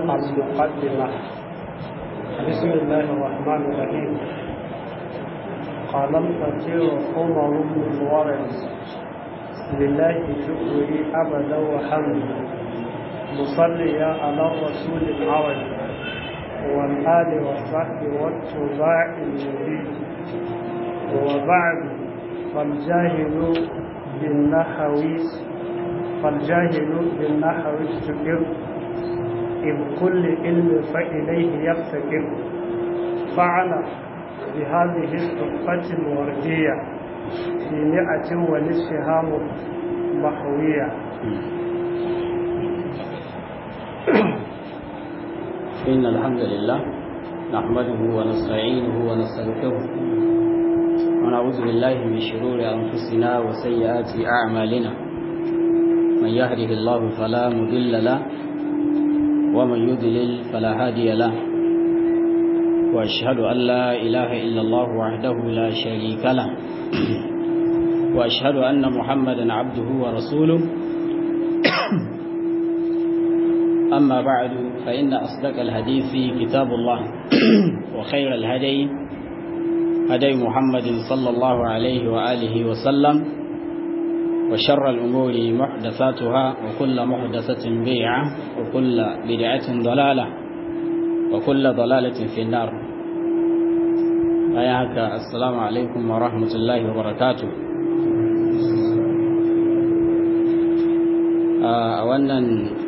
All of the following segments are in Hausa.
المقدمة بسم الله الرحمن الرحيم قال الفتير عمر بن الورد لله شكري أبدا وحمدا مصليا على الرسول العربي والآل والصحب والتباع المبين وبعد فالجاهل بالنحو فالجاهل بالنحو استقر إذ كل علم فإليه يفتكر فعل بهذه الصفة الوردية في مئة ونصفها محوية إن الحمد لله نحمده ونستعينه ونستغفره ونعوذ بالله من شرور أنفسنا وسيئات أعمالنا من يهده الله فلا مضل له ومن يضلل فلا هادي له وأشهد أن لا إله إلا الله وحده لا شريك له وأشهد أن محمدا عبده ورسوله أما بعد فإن أصدق الحديث كتاب الله وخير الهدي هدي محمد صلى الله عليه وآله وسلم وشر الأمور محدثاتها وكل محدثة بيعة وكل بدعة ضلالة وكل ضلالة في النار أياك السلام عليكم ورحمة الله وبركاته أولا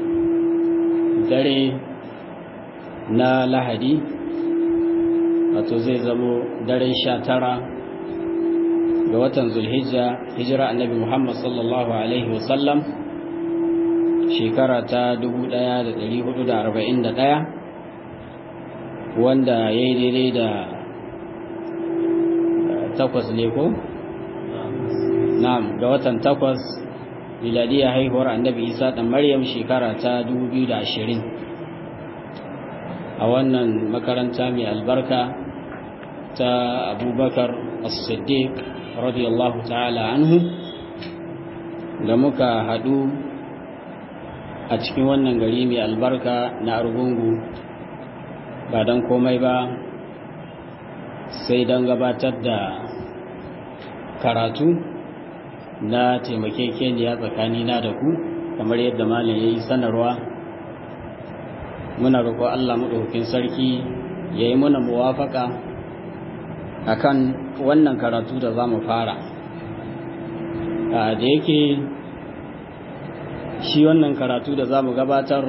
dare na lahadi wato zai zamo daren sha tara ga watan zulhijja hijira annabi muhammad sallallahu alaihi wasallam shekara ta 1441 wanda ya yi daidai da takwas ne ko? na'am ga watan takwas miladiya haihuwar annabi isa ɗan maryam shekara ta 2020 a wannan makaranta mai albarka ta abubakar as-siddiq radiyallahu ta'ala anhu da muka haɗu a cikin wannan gari mai albarka na argungu ba don komai ba sai don gabatar da karatu na taimakekeniya tsakanina da ku kamar yadda malam ya yi sanarwa muna roƙo Allah maɗaukakin sarki ya yi muna muwafaka a kan wannan karatu da za mu fara da yake shi wannan karatu da za mu gabatar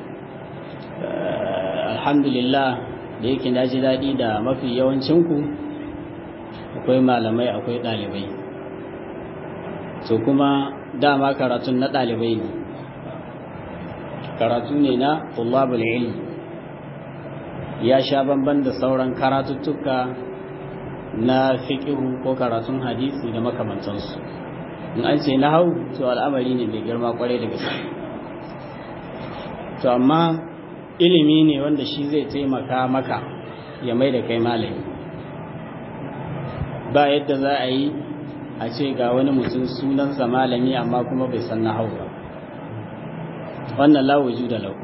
alhamdulillah da yake na ji daɗi da mafi yawancinku akwai malamai akwai ɗalibai so kuma dama karatun na ɗalibai ne karatu ne na tullabul ilmi ya sha bamban da sauran karatuttuka na fiƙihu ko karatun hadisi da makamantansu in an ce na hau to al'amari ne mai girma kwarai da gaske to amma ilimi ne wanda shi zai taimaka maka ya mai da kai malami ba yadda za a yi a ce ga wani mutum sunansa malami amma kuma bai san nahau ba wannan la wujuda lahu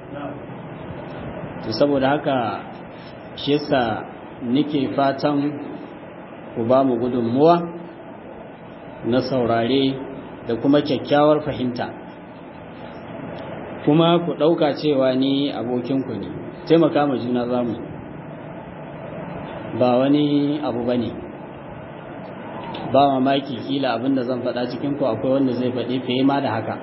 to saboda haka shi yasa nake fatan ku ba mu gudunmuwa na saurare da kuma kyakkyawar fahimta kuma ku ɗauka cewa ni abokinku ne taimaka ma juna zamu ba wani abu ba ne ba mamaki kila abinda zan faɗa cikinku akwai wanda zai faɗi fiye ma da haka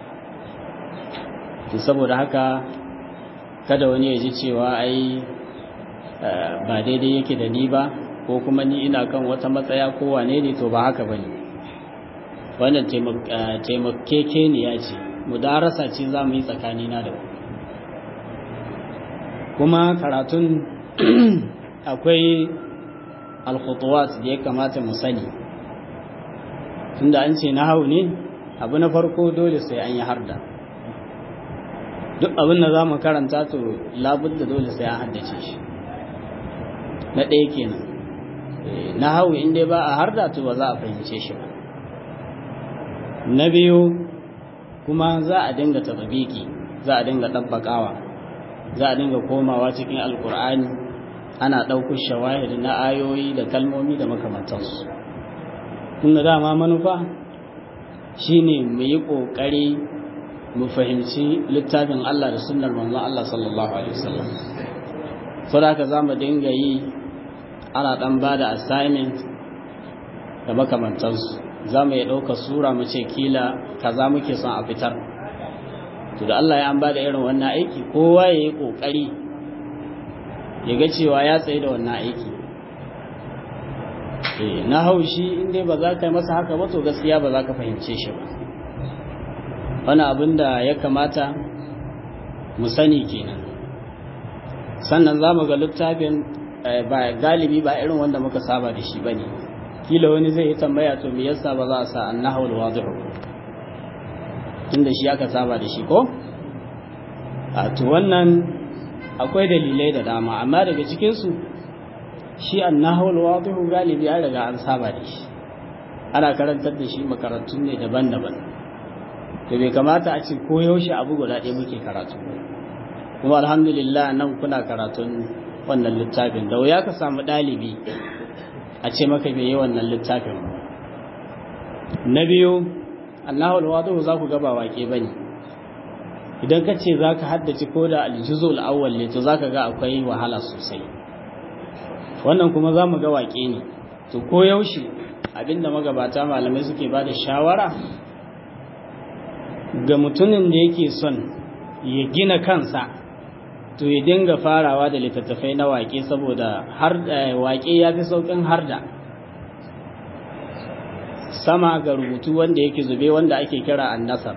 to saboda haka kada wani ya ji cewa ai ba daidai yake da ni ba ko kuma ni ina kan wata matsaya ko wane ne to ba haka ba ne wannan taimakekeniya ce mudarasa ce za mu yi tsakanina da kuma karatun akwai alkhutuwat da ya kamata mu sani tunda an ce na hau ne abu na farko dole sai an yi harda duk abin da za mu karanta to labudda dole sai an haddace shi na ɗaya kenan na hau inda ba a harda to ba za a fahimce shi ba na biyu kuma za a dinga tababiki za a dinga ɗabbaƙawa za a dinga komawa cikin alkur'ani ana ɗaukar shawahid na ayoyi da kalmomi da makamantansu tunda dama manufa shine mu yi ƙoƙari mu fahimci littafin Allah da sunnar manzon Allah sallallahu alaihi wasallam saboda haka zamu dinga yi ana dan bada assignment da makamantansu zamu iya ɗauka sura mu ce kila kaza muke son a fitar to da Allah ya an bada irin wannan aiki kowa ya yi ƙoƙari ya ga cewa ya tsaye da wannan aiki na haushi in dai ba za ka yi masa haka ba to gaskiya ba za ka fahimce shi ba wani abin da ya kamata mu sani kenan sannan za mu ga littafin ba galibi ba irin wanda muka saba da shi ba ne kila wani zai yi tambaya to me yasa ba za a sa an nahawul wadihu tunda shi aka saba da shi ko a to wannan akwai dalilai da dama amma daga cikinsu shi an nahawul wadihu galibi ya riga an saba da shi ana karantar da shi makarantun ne daban-daban to bai kamata a ce ko yaushe abu guda ɗaya muke karatu kuma alhamdulillah nan kuna karatun wannan littafin da wuya ka samu ɗalibi a ce maka bai yi wannan littafin ba na biyu Allahu alwadu za ku ga ba wake bane idan ka ce zaka haddace ko da aljuzul awwal ne to zaka ga akwai wahala sosai wannan kuma za mu ga wake ne to ko yaushe abinda magabata malamai suke bada shawara ga mutumin da yake son ya gina kansa to ya dinga farawa da littattafai na waƙe saboda har waƙe ya fi sauƙin harda sama ga rubutu wanda yake zube wanda ake kira annasar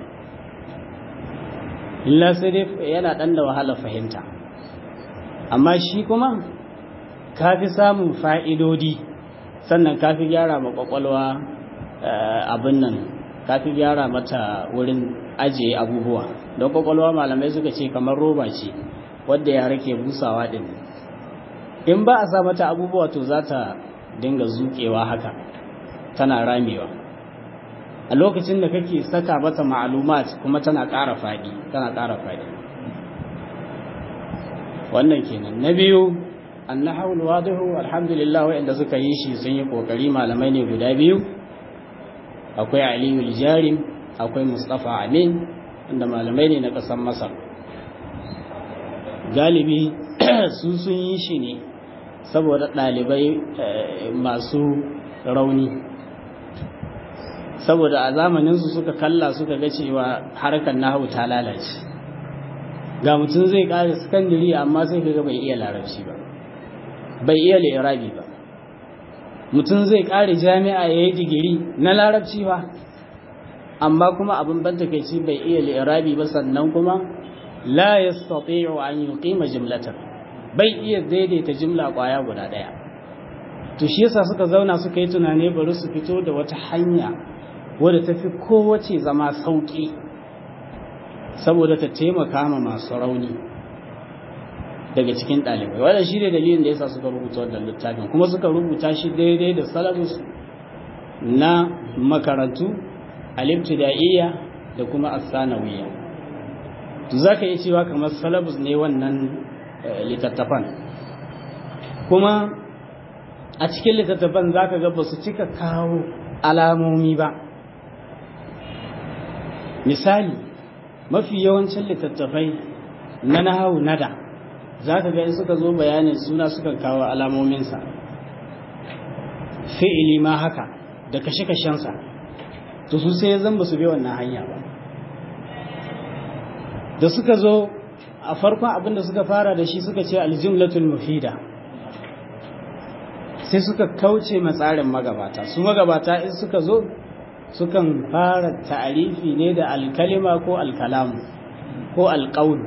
illa sirif yana ɗan da wahala fahimta amma shi kuma ka fi samun fa'idodi sannan ka fi gyara ma ƙwaƙwalwa abin nan ka fi gyara mata wurin ajiye abubuwa don ƙwaƙwalwa malamai suka ce kamar roba ce wadda yara ke busawa ɗin in ba a sa mata abubuwa to za ta dinga zuƙewa haka tana ramewa a lokacin da kake saka mata ma'alumat kuma tana ƙara faɗi tana ƙara faɗi wannan kenan na biyu annahawul wadihu alhamdulillah wa'anda suka yi shi sun yi kokari malamai ne guda biyu akwai aliyu jarim akwai mustafa amin inda malamai ne na ƙasar masar galibi su sun yi shi ne saboda ɗalibai masu rauni saboda a zamaninsu suka kalla suka ga cewa harkar nahu ta lalace ga mutum zai ƙara sakandiri amma sai kaga bai iya larabci ba bai iya lirabi ba mutum zai ƙare jami'a ya yi digiri na larabci ba amma kuma abin ban takaici bai iya lirabi ba sannan kuma la yastati'u an yuqima jumlatan bai iya daidaita jumla kwaya guda daya to shi yasa suka zauna suka yi tunani bari su fito da wata hanya wadda tafi kowace zama sauki saboda ta taimaka ma masu rauni daga cikin ɗalibai wannan shi ne dalilin da yasa suka rubuta wannan littafin kuma suka rubuta shi daidai da salabus na makarantu al-ibtida'iyya da kuma as-sanawiyya to zaka yi cewa kamar salabus ne wannan littattafan kuma a cikin littattafan zaka ga ba su cika kawo alamomi ba misali mafi yawancin littattafai na nahawu nada za ka ga in suka zo bayanin suna suka kawo alamominsa fi'ili ma haka da kashe-kashensa to su sai zan ba su bi wannan hanya ba da suka zo a farkon abin da suka fara da shi suka ce aljumlatul mufida sai suka kauce matsarin magabata su magabata in suka zo sukan fara ta'arifi ne da alkalima ko alkalamu ko alƙaunu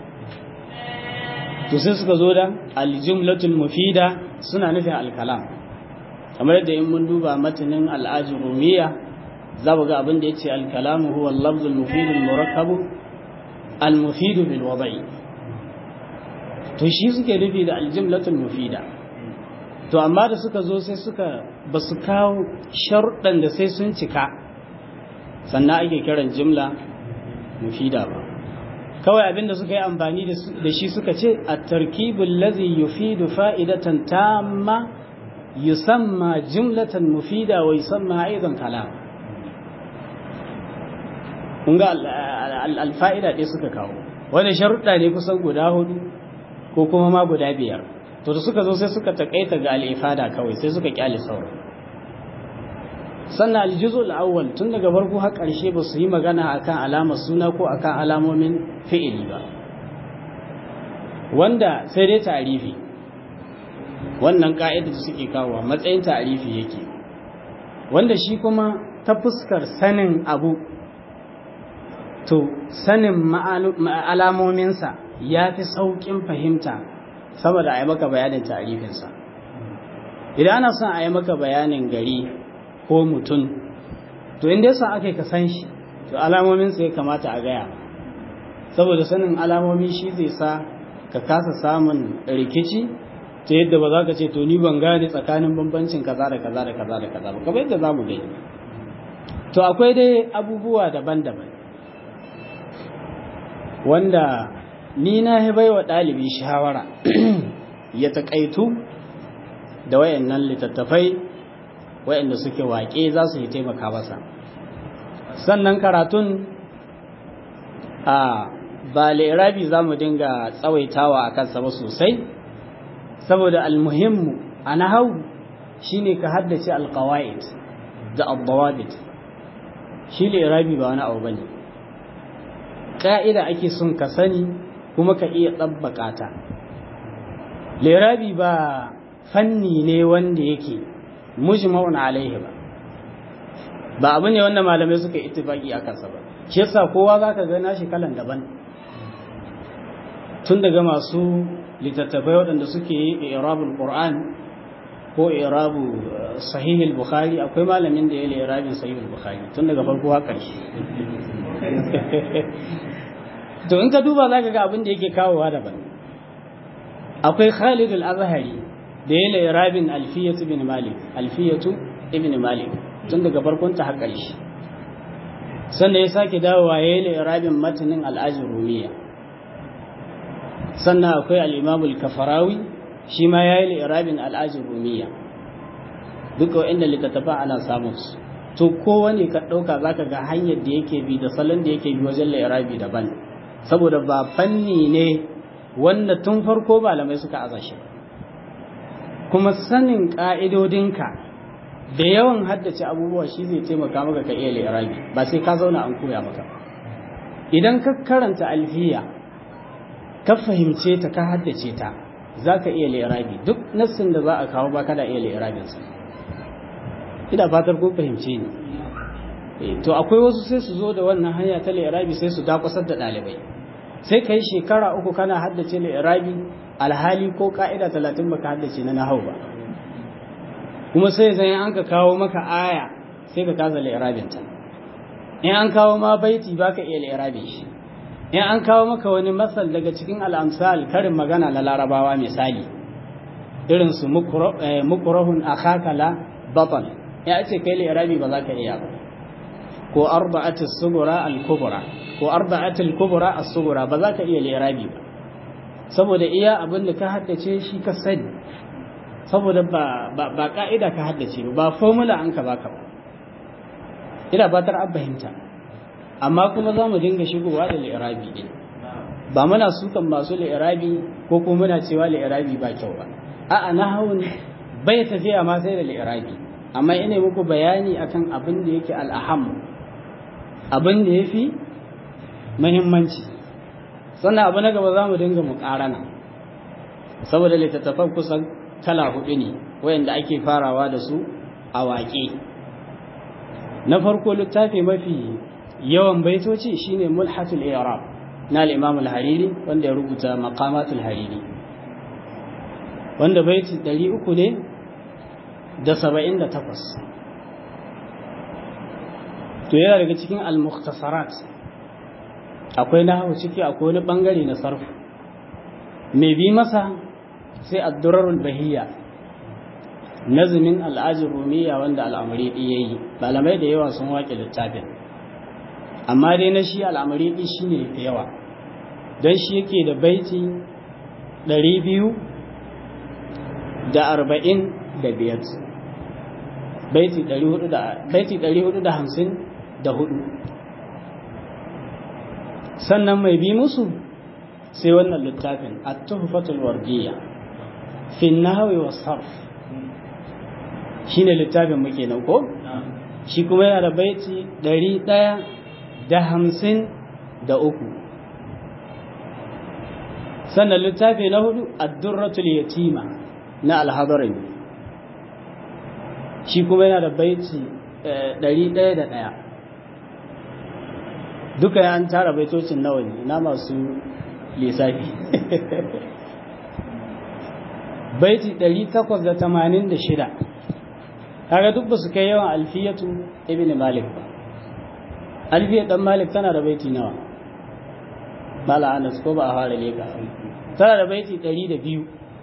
to sai suka zo da aljumlatul mufida suna nufin alkalam kamar yadda in mun duba matanin al'ajin rumiya za mu ga abin da ya ce alkalamu huwa lafzul mufidul murakkabu al-mufidu bil wada'i to shi suke nufi da aljumlatul mufida to amma da suka zo sai suka ba su kawo sharuɗan da sai sun cika sannan ake kiran jumla mufida ba kawai abinda suka yi amfani da shi suka ce a tarkibul lazi yufidu fa'idatan tamma yusamma jumlatan mufida wa yusamma aidan kalam kun ga alfa'ida ɗaya suka kawo wani sharuɗa ne kusan guda hudu ko kuma ma guda biyar to da suka zo sai suka taƙaita ga al'ifada kawai sai suka ƙyale sauran sannan aljuzul awwal tun daga farko har ƙarshe ba su yi magana akan alamar suna ko akan alamomin fi'ili ba wanda sai dai ta'arifi wannan ka'ida da suke kawo matsayin ta'arifi yake wanda shi kuma ta fuskar sanin abu to sanin alamominsa ya fi sauƙin fahimta saboda a yi maka bayanin ta'arifinsa idan ana son a yi maka bayanin gari ko mutum to inda yasa aka ka san shi to alamominsa ya kamata a gaya saboda sanin alamomi shi zai sa ka kasa samun rikici ta yadda ba za ka ce to ni ban gane tsakanin bambancin kaza da kaza da kaza da kaza ba kamar yadda za mu gani to akwai dai abubuwa daban-daban wanda ni na bai wa ɗalibi shawara ya taƙaitu da wayannan littattafai wayanda suke waƙe za su yi taimaka masa sannan karatun a ba lirabi za mu dinga tsawaitawa a kansa ba sosai saboda almuhimmu a nahau shine ka haddace alqawaid da addawabit shi lirabi ba wani abu bane ka'ida ake son ka sani kuma ka iya tsabbaka ta lirabi ba fanni ne wanda yake mujma'un alaihi ba ba abu ne wanda malamai suka ittifaki a kansa ba shi yasa kowa zaka ga nashi kalan daban tun daga masu littattafai waɗanda suke yi irabul qur'an ko irabu sahihul bukhari akwai malamin da ya yi irabin sahihul bukhari tun daga farko har ƙarshe to in ka duba zaka ga abin da yake kawowa daban akwai Khalid al-Azhari da ya yi irabin alfiyatu ibn malik alfiyatu ibn malik tun daga farkon ta har ƙarshe sannan ya sake dawowa ya yi irabin matanin al-ajrumiyya sannan akwai al'imamul kafarawi shi ma ya yi li'irabin al'ajin rumiya duka wa'inda littattafa ana samun su to kowane ka ɗauka za ka ga hanyar da yake bi da salon da yake bi wajen li'irabi daban saboda ba fanni ne wanda tun farko malamai suka aza shi kuma sanin ƙa'idodinka da yawan haddace abubuwa shi zai taimaka maka ka iya li'irabi ba sai ka zauna an koya maka idan ka karanta alfiya ka fahimce ta ka haddace ta za ka iya lirabi duk nassin da za a kawo ba kada iya lirabinsa ina fatar ko fahimce ni to akwai wasu sai su zo da wannan hanya ta lirabi sai su dakusar da ɗalibai sai ka yi shekara uku kana haddace lirabi alhali ko ka'ida talatin baka haddace na nahau ba kuma sai zai an ka kawo maka aya sai ka kasa lirabinta in an kawo ma baiti baka iya lirabin shi in an kawo maka wani masal daga cikin al'amsal karin magana na larabawa misali irin su mukurahun akhakala batal ya ce kai lirabi ba za ka iya ba ko arba'atul sugura al-kubra ko arba'atul kubra as-sugura ba za ka iya lirabi ba saboda iya abin da ka haddace shi ka sani saboda ba ba ka'ida ka haddace ba formula an ka baka ba ina batar an fahimta amma kuma za mu dinga shigowa da li'irabi din ba muna sukan masu li'irabi ko kuma muna cewa li'irabi ba kyau ba a'a nahawun bai tafiya ma sai da li'irabi amma ina muku bayani akan abin da yake al'aham abin da yafi muhimmanci sannan abu na gaba za mu dinga muƙarana saboda littattafan kusan kala hudu ne wayanda ake farawa da su a waƙe na farko littafi mafi yawan baitoci shine mulhatul i'rab na al-imam al-hariri wanda ya rubuta maqamatul hariri wanda baiti 300 ne da 78 to yana daga cikin al-mukhtasarat akwai nahwu ciki akwai wani bangare na sarfu mai bi masa sai ad-durarul bahiyya nazimin al-ajr rumiyya wanda al-amri yayi malamai da yawa sun waƙe littafin amma dai na shi al'amari ɗin shi ne da yawa don shi yake da baiti ɗari biyu da arba'in da biyar baiti ɗari hudu da hamsin da hudu sannan mai bi musu sai wannan littafin at-tuhfatul wardiyya fi nahwi was sarf shine littafin muke nan ko shi kuma yana da baiti ɗari ɗaya da hamsin da uku sannan littafi na hudu ad-durratul yatima na al-hadarin shi kuma yana da baiti ɗari ɗaya da ɗaya duka ya an tara baitocin nawa ne na masu lissafi baiti 886 kaga duk ba su kai yawan alfiyatu ibn malik ba alfiyat dan malik tana da baiti nawa bala anas ko ba a fara leka tana da baiti 102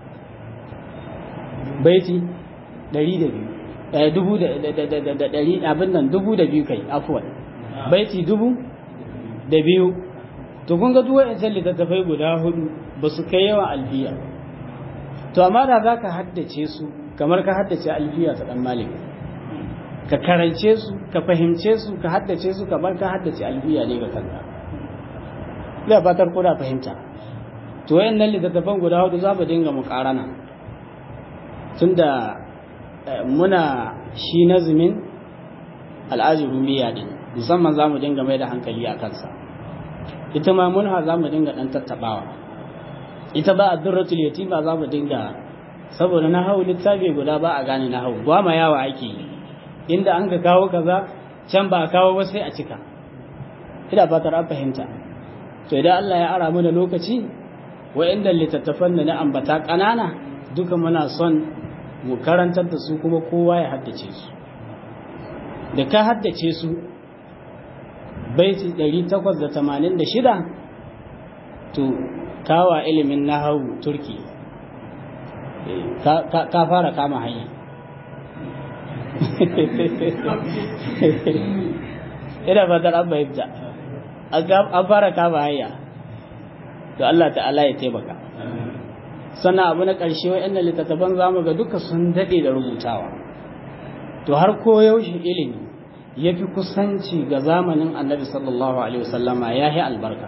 baiti 102 eh dubu da da dari abin nan dubu da biyu kai afwan baiti dubu da biyu to kun ga duk wa'ancan littattafai guda hudu ba su kai yawan alfiya to amma da za ka haddace su kamar ka haddace alfiya ta dan malik ka karance su ka fahimce su ka haddace su kamar ka haddace alfiya ne ga kanka ina fatar kuna fahimta to wayannan littattafan guda hudu za mu dinga muƙarana tunda muna shi nazumin al'ajirumiya din musamman za mu dinga mai da hankali a kansa ita ma munha za mu dinga ɗan tattaɓawa ita ba a durratul yatima za mu dinga saboda na hau littafi guda ba a gane na hau ba ma yawa ake yi inda an ka kawo kaza can ba a kawo ba sai a cika ina fatar an fahimta to idan Allah ya ara mana lokaci wa'inda littattafan da na ambata ƙanana duka muna son mu karantar da su kuma kowa ya haddace su da ka haddace su baiti 886 to kawa ilimin nahawu turki ka fara kama hanya ina fatar an fahimta an fara kama hanya to Allah ta'ala ya taimaka sannan abu na ƙarshe wa'annan littattafan zamu ga duka sun daɗe da rubutawa to har koyaushe ilimi ya fi kusanci ga zamanin annabi sallallahu alaihi wasallama ya yi albarka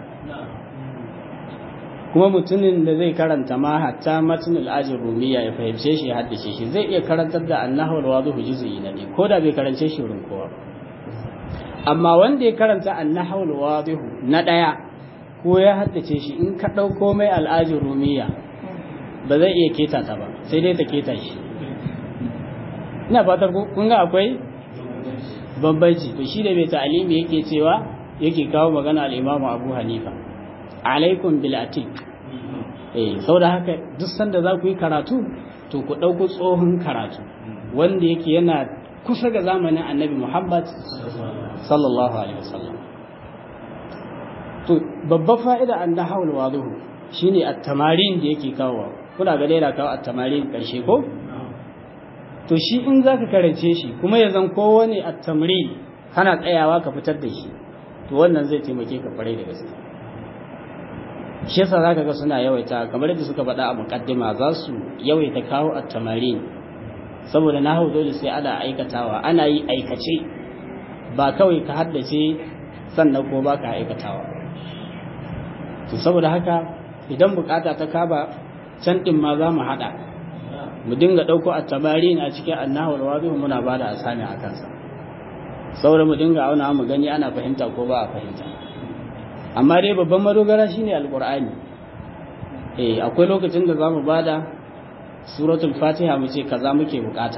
kuma mutumin da zai karanta ma hatta matnul ajin rumiya ya fahimce shi ya haddace shi zai iya karantar da annahu alwadhu juz'i na ne ko da bai karance shi wurin kowa amma wanda ya karanta annahu alwadhu na daya ko ya haddace shi in ka dauko mai al'ajin rumiya ba zai iya keta ta ba sai dai ta keta shi ina fatar kun ga akwai bambanci to shi da mai ta'alimi yake cewa yake kawo magana al-Imam Abu Hanifa alaikum bil atik eh saboda haka duk sanda za ku yi karatu to ku dauko tsohon karatu wanda yake yana kusa ga zamanin Annabi Muhammad sallallahu alaihi wasallam to babbar fa'ida an nahawul waduhu shine at-tamarin da yake kawo kuna ga daina kawo at-tamarin karshe ko to shi in za ka karance shi kuma ya zan kowane a tamri kana tsayawa ka fitar da shi to wannan zai taimake ka kwarai da gaske shi yasa za ka ga suna yawaita kamar yadda suka faɗa a muƙaddima za su yawaita kawo a tamarin saboda na hau dole sai ana aikatawa ana yi aikace ba kawai ka haddace sannan ko ba ka aikatawa to saboda haka idan bukata ta kaba can ɗin ma za mu haɗa mu dinga ɗauko a tabarin a cikin annahul wadu muna ba da asami a kansa saboda mu dinga auna mu gani ana fahimta ko ba a fahimta amma dai babban madogara shine alqur'ani eh akwai lokacin da zamu bada suratul fatiha mu ce kaza muke bukata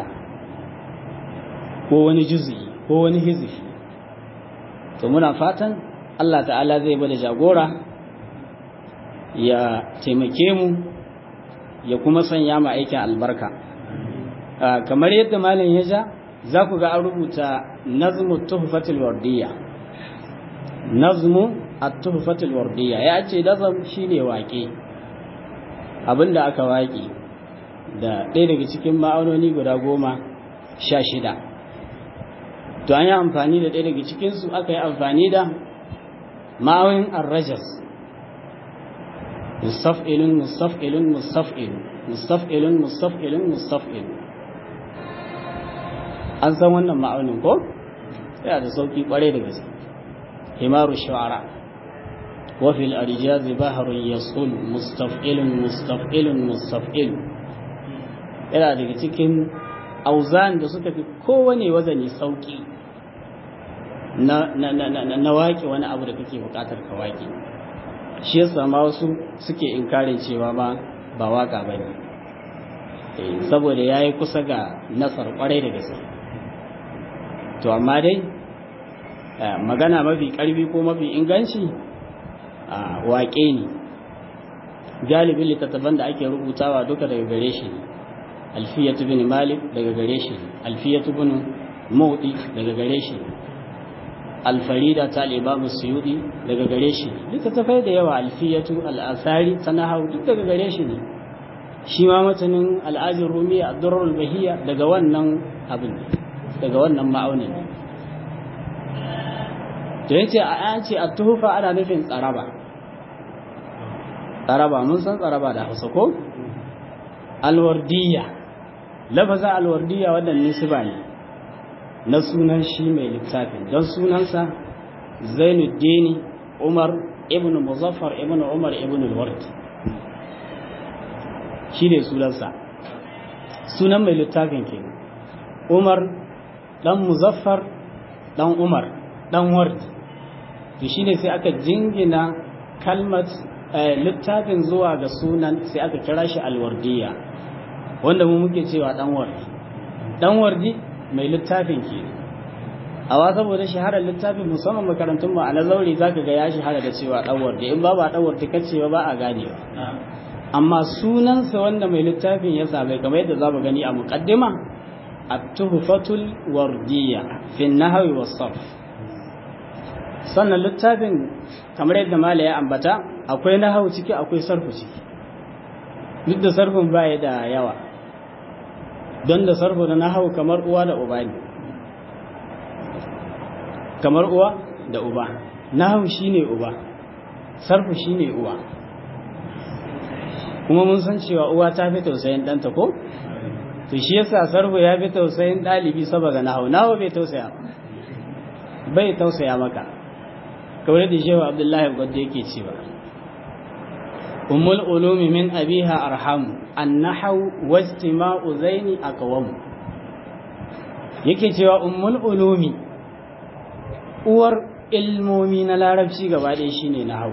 ko wani juz'i ko wani hizbi to muna fatan Allah ta'ala zai bada jagora ya taimake mu ya kuma sanya mu aikin albarka kamar yadda malam ya ja za ku ga an rubuta nazmu tuhfatul wardiyya nazmu at-tuhfatul wardiyya ya ce nazam shine waƙe abinda aka waƙe da ɗaya daga cikin ma'aunoni guda goma sha shida to an yi amfani da ɗaya daga cikinsu aka yi amfani da ma'aunin arrajas mustaf'ilun mustaf'ilun mustaf'ilun mustaf'ilun mustaf'ilun mustaf'ilun an san wannan ma'aunin ko yana da sauki kware da gaske himaru shu'ara wa fil arjaz bahrun yasul mustaf'ilun mustaf'ilun mustaf'il yana daga cikin auzan da suka fi kowane wazani sauki na na na na, na waƙe wani abu da kake buƙatar ka waƙe shi yasa ma wasu suke inkarin cewa ba ba waka bane saboda yayi kusa ga nasar kwarai da gaske to amma dai magana mafi karfi ko mafi inganci waƙe ne galibin littattafan da ake rubutawa duka daga gare shi ne alfiyatu bin malik daga gare shi ne alfiyatu bin mawdi daga gare shi ne alfarida ta al'imamu suyudi daga gare shi ne littattafai da yawa alfiyatu al'asari ta nahau duk daga gare shi ne shi ma matanin al'ajin rumiya abdurrul bahiya daga wannan abin daga wannan ma'aunin to yace an ce at-tuhfa ana nufin tsaraba tsaraba mun san tsaraba da Hausa ko alwardiya lafaza alwardiya wannan nisba ne na sunan shi mai littafin don sunansa Zainuddin Umar ibn Muzaffar ibn Umar ibn al-Ward shi ne sunansa sunan mai littafin ke Umar dan Muzaffar dan Umar dan Ward to shine sai aka jingina kalmat littafin zuwa ga sunan sai aka kira shi alwardiya wanda mu muke cewa dan wardi dan wardi mai littafin ke awa saboda shaharar littafin musamman makarantun mu a na zauri zaka ga ya shahara da cewa dan wardi in ba ba dan wardi kace ba ba a gane amma sunansa wanda mai littafin ya same kamar yadda zamu gani a muqaddima at-tuhfatul wardiyya fi an-nahwi was-sarf sannan littafin kamar yadda mala ya ambata akwai nahawu ciki akwai sarfu ciki duk da sarfin baya da yawa don da sarfu da nahawu kamar uwa da uba ne kamar uwa da uba nahawu shine uba sarfu shine uwa kuma mun san cewa uwa ta fi tausayin ɗanta ko to shi yasa sarfu ya fi tausayin ɗalibi saboda nahawu nahawu bai tausaya bai tausaya maka kamar da shehu abdullahi gwadda yake cewa ummul ulumi min abiha arham annahu wastima'u zaini aqwam yake cewa ummul ulumi uwar ilmomi na larabci gaba ɗaya shine nahwu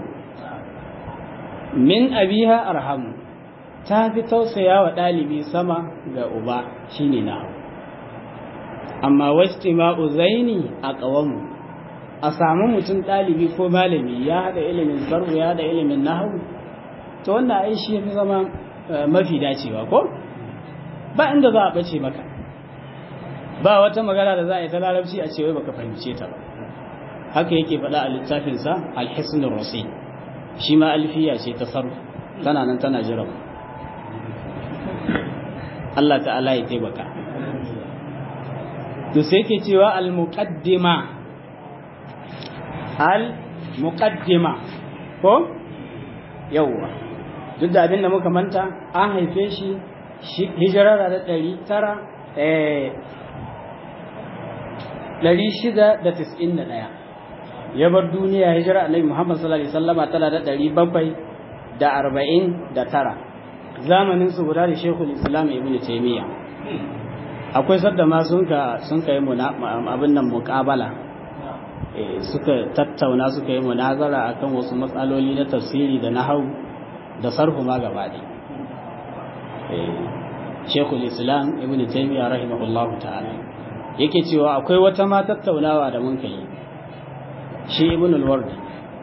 min abiha arham ta fi tausaya wa ɗalibi sama ga uba shine nahwu amma wastima'u zaini aqwam a samu mutum ɗalibi ko malami ya haɗa ilimin sarfu ya haɗa ilimin nahawu to wannan ai shi fi zama mafi dacewa ko ba inda za a ɓace maka ba wata magana da za a yi ta larabci a cewa baka fahimce ta ba haka yake faɗa a littafinsa alhisnul rasi shi ma alfiya ce ta sarfu tana nan tana jira Allah ta'ala ya taimaka to sai ke cewa al-muqaddima al-muqaddima ko yawwa duk da abin da muka manta an haife shi hijirar da ɗari tara ɗari shida da tis'in da ɗaya ya bar duniya hijira annabi muhammad sallallahu alaihi wasallama tana da ɗari bakwai da arba'in da tara zamanin su guda da shekul islam ibn taimiyya akwai sadda ma sun ka sun kai abin nan muƙabala suka tattauna suka yi munazara akan wasu matsaloli na tafsiri da nahau da sarfu ma gaba ɗaya shekul islam ibn taimiyya rahimahullah ta'ala yake cewa akwai wata ma tattaunawa da mun kai shi ibn al-wardi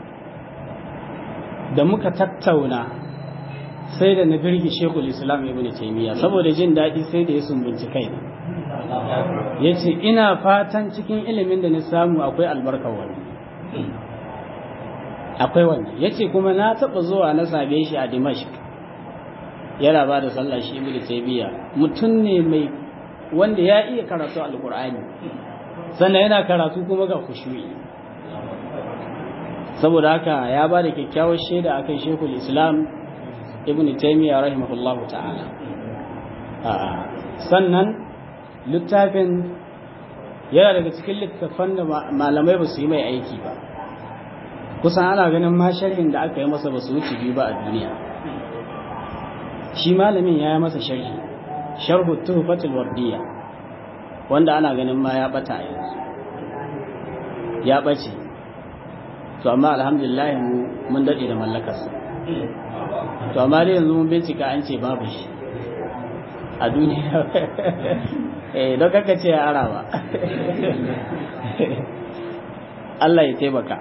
da muka tattauna sai da na birgi shekul islam ibn taimiyya saboda jin daɗi sai da ya sumbunci kaina ya ce ina fatan cikin ilimin da na samu akwai albarkar wani akwai wani ya ce kuma na taɓa zuwa na same shi a dimashq yana ba da sallah shi ibn taymiya mutum ne mai wanda ya iya karatu alqur'ani sannan yana karatu kuma ga khushu'i saboda haka ya ba da kyakkyawar shaida akan shekul islam ibn taymiya rahimahullahu ta'ala sannan littafin yana daga cikin littafan da malamai ba su yi mai aiki ba kusan ana ganin ma sharhin da aka yi masa ba su wuce biyu ba a duniya shi malamin ya yi masa sharhi sharhu tuhfatul wardiya wanda ana ganin ma ya bata a yanzu ya bace to amma alhamdulillah mun dade da mallakarsa to amma dai yanzu mun bincika an ce babu shi a duniya eh don kaka ce ya arawa Allah ya taimaka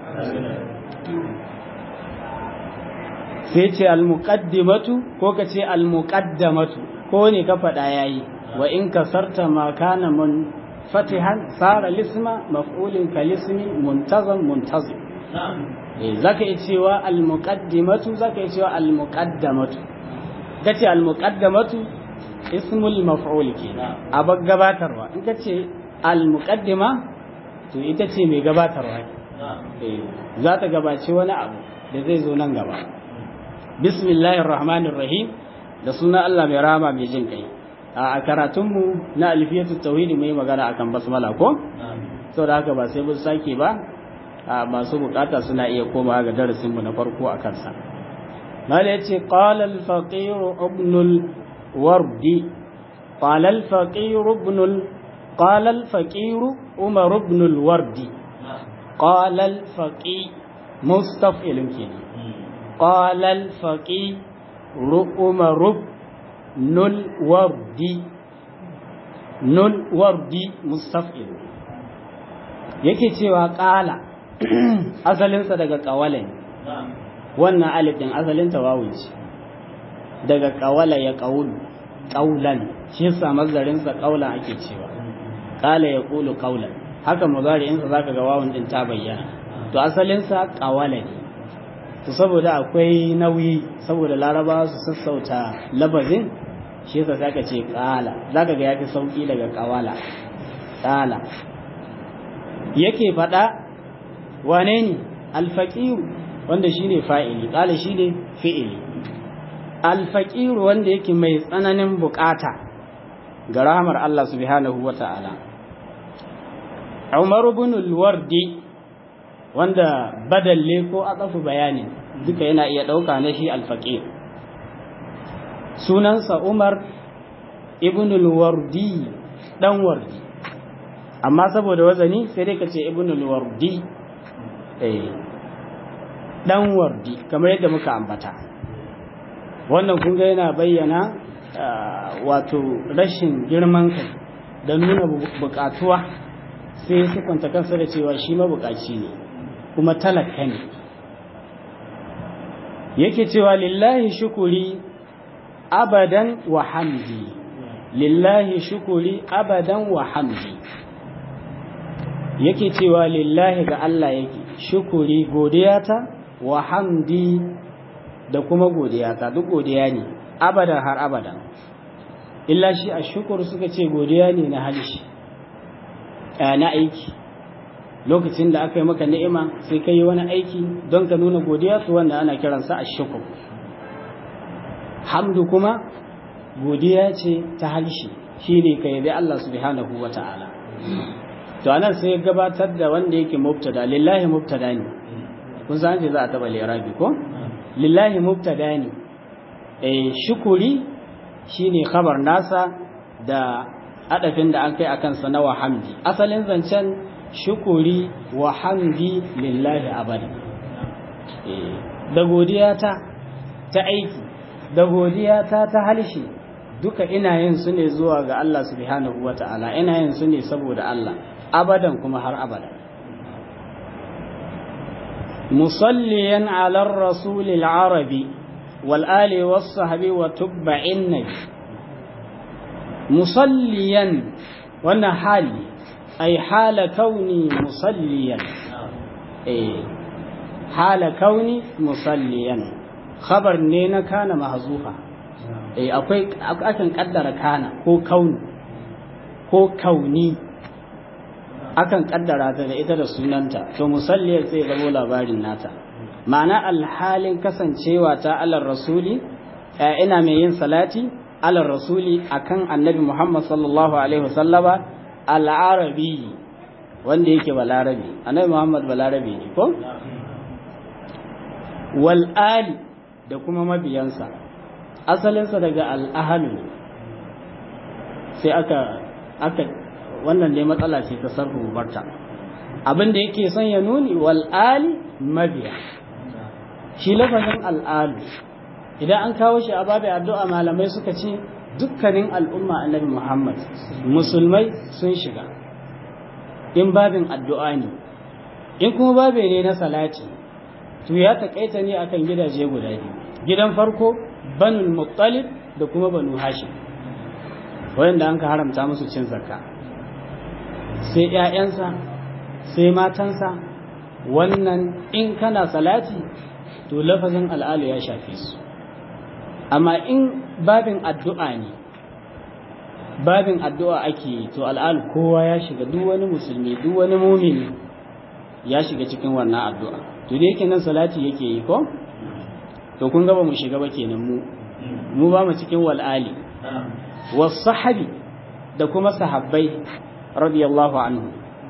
sai ce al-muqaddimatu ko ka ce al-muqaddamatu ko ne ka faɗa yayi wa in kasarta ma kana mun fatihan sara lisma maf'ulin kalismi muntazam muntazim eh zaka yi cewa al-muqaddimatu zaka yi cewa al-muqaddamatu kace al-muqaddamatu ismul maf'ul kenan abag gabatarwa in kace al-muqaddima to ita ce mai gabatarwa eh za ta gabaci wani abu da zai zo nan gaba bismillahir rahmanir rahim da suna Allah mai rama mai jin kai a karatunmu na alfiyatu tauhidi mai magana akan basmala ko saboda haka ba sai mun sake ba masu bukata suna iya komawa ga darasin mu na farko a kansa mala yace qala al faqir ibn al wardi qala al faqir ibn al qala al faqir umar ibn al wardi qala al faqi mustaf'ilun kenan قال الفقيه عمر بن الوردي نل وردي مستفعل yake cewa ƙala asalinsa daga ƙawala ne wannan alif ɗin asalinta wawun ce daga ƙawala ya ƙaulu ƙaulan shi yasa mazarinsa ƙaulan ake cewa ƙala ya ƙulu ƙaulan haka mazari'insa za ka ga wawun ɗin ta bayyana to asalinsa ƙawala ne to saboda akwai nauyi saboda laraba su sassauta labazin shi yasa zaka ce qala zaka ga yafi sauki daga qawala qala yake fada wane ne alfaqir wanda shine fa'ili qala shine fi'ili alfaqir wanda yake mai tsananin bukata ga rahmar Allah subhanahu wata'ala Umar ibn al-Wardi wanda badalle ko atsafu bayani duka yana iya ɗauka na shi alfaƙir sunansa umar ibn al-wardi ɗan wardi amma saboda wazani sai dai ka ce ibn al-wardi ɗan wardi kamar yadda muka ambata wannan kunga yana bayyana wato rashin girman kai da nuna buƙatuwa sai sukunta kansa da cewa shi mabuƙaci ne kuma talaka ne yake cewa lillahi shukuri abadan wa hamdi lillahi shukuri abadan wa hamdi yake cewa lillahi ga Allah yake shukuri godiyata wa hamdi da kuma godiyata duk godiya ne abadan har abadan illa shi a shukuru suka ce godiya ne na halishi na aiki lokacin da aka yi maka ni'ima sai ka yi wani aiki don ka nuna godiya su wanda ana kiransa a shukur hamdu kuma godiya ce ta halshi shi ne ka yabi Allah subhanahu wa ta'ala to anan sai gabatar da wanda yake mubtada lillahi mubtada ne kun san ce za a taba lirabi ko lillahi mubtada ne eh shukuri shine khabar nasa da adafin da an kai akan sa na wa hamdi asalin zancen shukuri wa hamdi lillahi abada da godiyata ta aiki da godiyata ta halshi duka ina yin su ne zuwa ga Allah subhanahu wa ta'ala ina yin su ne saboda Allah abadan kuma har abada musalliyan ala rasulil arabi wal ali was sahbi wa tubba'in nabi musalliyan wannan hali أي حال كوني مصليا إيه حال كوني مصليا خبر نينا كان محذوفا إيه أكوي أكن قدر كان هو كون هو كوني akan kaddara ta da ita da sunanta to musalliyar sai zabo labarin nata ma'ana alhalin kasancewa ta alar rasuli ina mai yin salati ala rasuli akan annabi Muhammad sallallahu alaihi wasallama al-arabi wanda yake balarabi annabi Muhammad balarabi ne ko wal ali da kuma mabiyansa asalinsa daga al-ahlu sai aka aka wannan dai matsala ce ta sarfu barta abin da yake son ya nuni wal ali mabiya shi lafazin al'alu idan an kawo shi a babu addu'a malamai suka ce dukkanin al'umma annabi Muhammad musulmai sun shiga in babin addu'a ne in kuma babe ne na salati to ya taƙaita ne akan gidaje guda biyu gidan farko banul muttalib da kuma banu hashim wanda an ka haramta musu cin zakka sai ‘ya'yansa sai matansa wannan in kana salati to lafazin al'alu ya shafe su amma in babin addu'a ne babin addu'a ake yi to al'alu kowa ya shiga duk wani musulmi duk wani mumini ya shiga cikin wannan addu'a to da yake nan salati yake yi ko to kun gaba mu shiga ba kenan mu mu ba mu cikin wal'ali wasu sahabi da kuma sahabbai radiyallahu anhu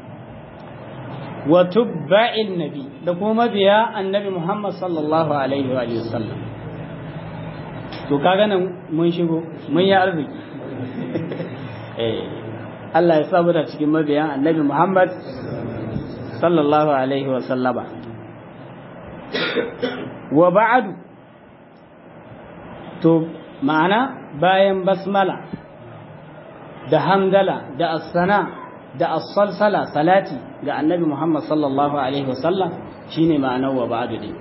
wa tubba'in nabi da kuma mabiya annabi Muhammad sallallahu alaihi wa sallam to kaga nan mun shigo mun yi arziki eh Allah ya sabu da cikin mabiyan annabi Muhammad sallallahu alaihi wa sallama wa ba'du to ma'ana bayan basmala da hamdala da as-sana da as-salsala salati ga annabi Muhammad sallallahu alaihi wasallam shine ma'anar wa ba'du din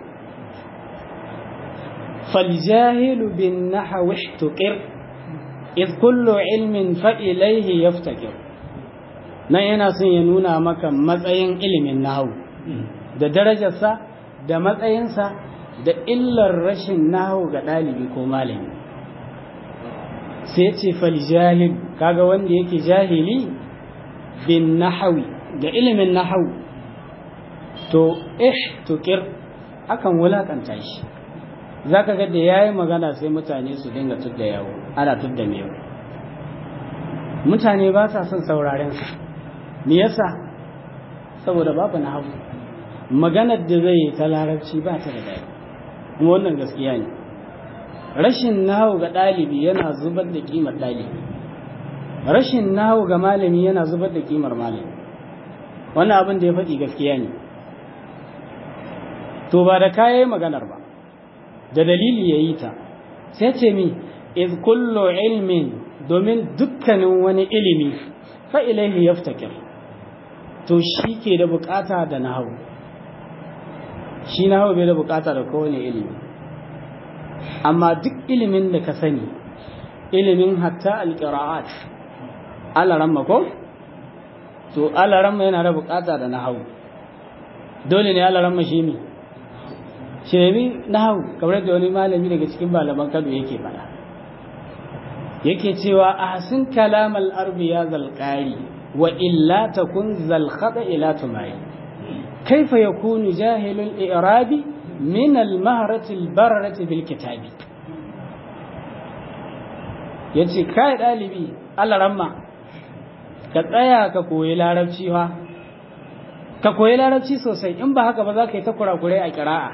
فالجاهل بالنحو احتقر إذ كل علم فإليه يفتكر nan yana son ya nuna maka matsayin ilimin nahawu da darajarsa da matsayinsa da illar rashin nahawu ga ɗalibi ko malami sai ce fal jahil kaga wanda yake jahili bin nahawi da ilimin nahawu to ihtukir akan wulakanta shi zaka ga da yayi magana sai mutane su dinga tudda yawo ana tudda mewa mutane ba sa son sauraren sa me yasa saboda babu nahawu maganar da zai yi ta larabci ba ta da daɗi kuma wannan gaskiya ne rashin nahawu ga ɗalibi yana zubar da kimar ɗalibi rashin nahawu ga malami yana zubar da kimar malami wannan abin da ya faɗi gaskiya ne to ba da kayan maganar ba da dalili ya yi ta sai ce mi iz kullu ilmin domin dukkanin wani ilimi fa ilaihi yaftakir to shi ke da bukata da nahawu shi nahawu bai da bukata da kowane ilimi amma duk ilimin da ka sani ilimin hatta alqira'at alaramma ko to alaramma yana da bukata da nahawu dole ne alaramma shi ne shemi nahawu kamar da wani malami daga cikin malaman Kano yake fada yake cewa ahsin kalam al-arbi ya zalqari wa illa takun zal khata ila tumai kaifa yakunu jahilul i'rabi min al-mahrati al-barrati bil kitabi yace kai dalibi Allah ramma ka tsaya ka koyi larabci fa ka koyi larabci sosai in ba haka ba za ka yi ta kurakurai a kira'a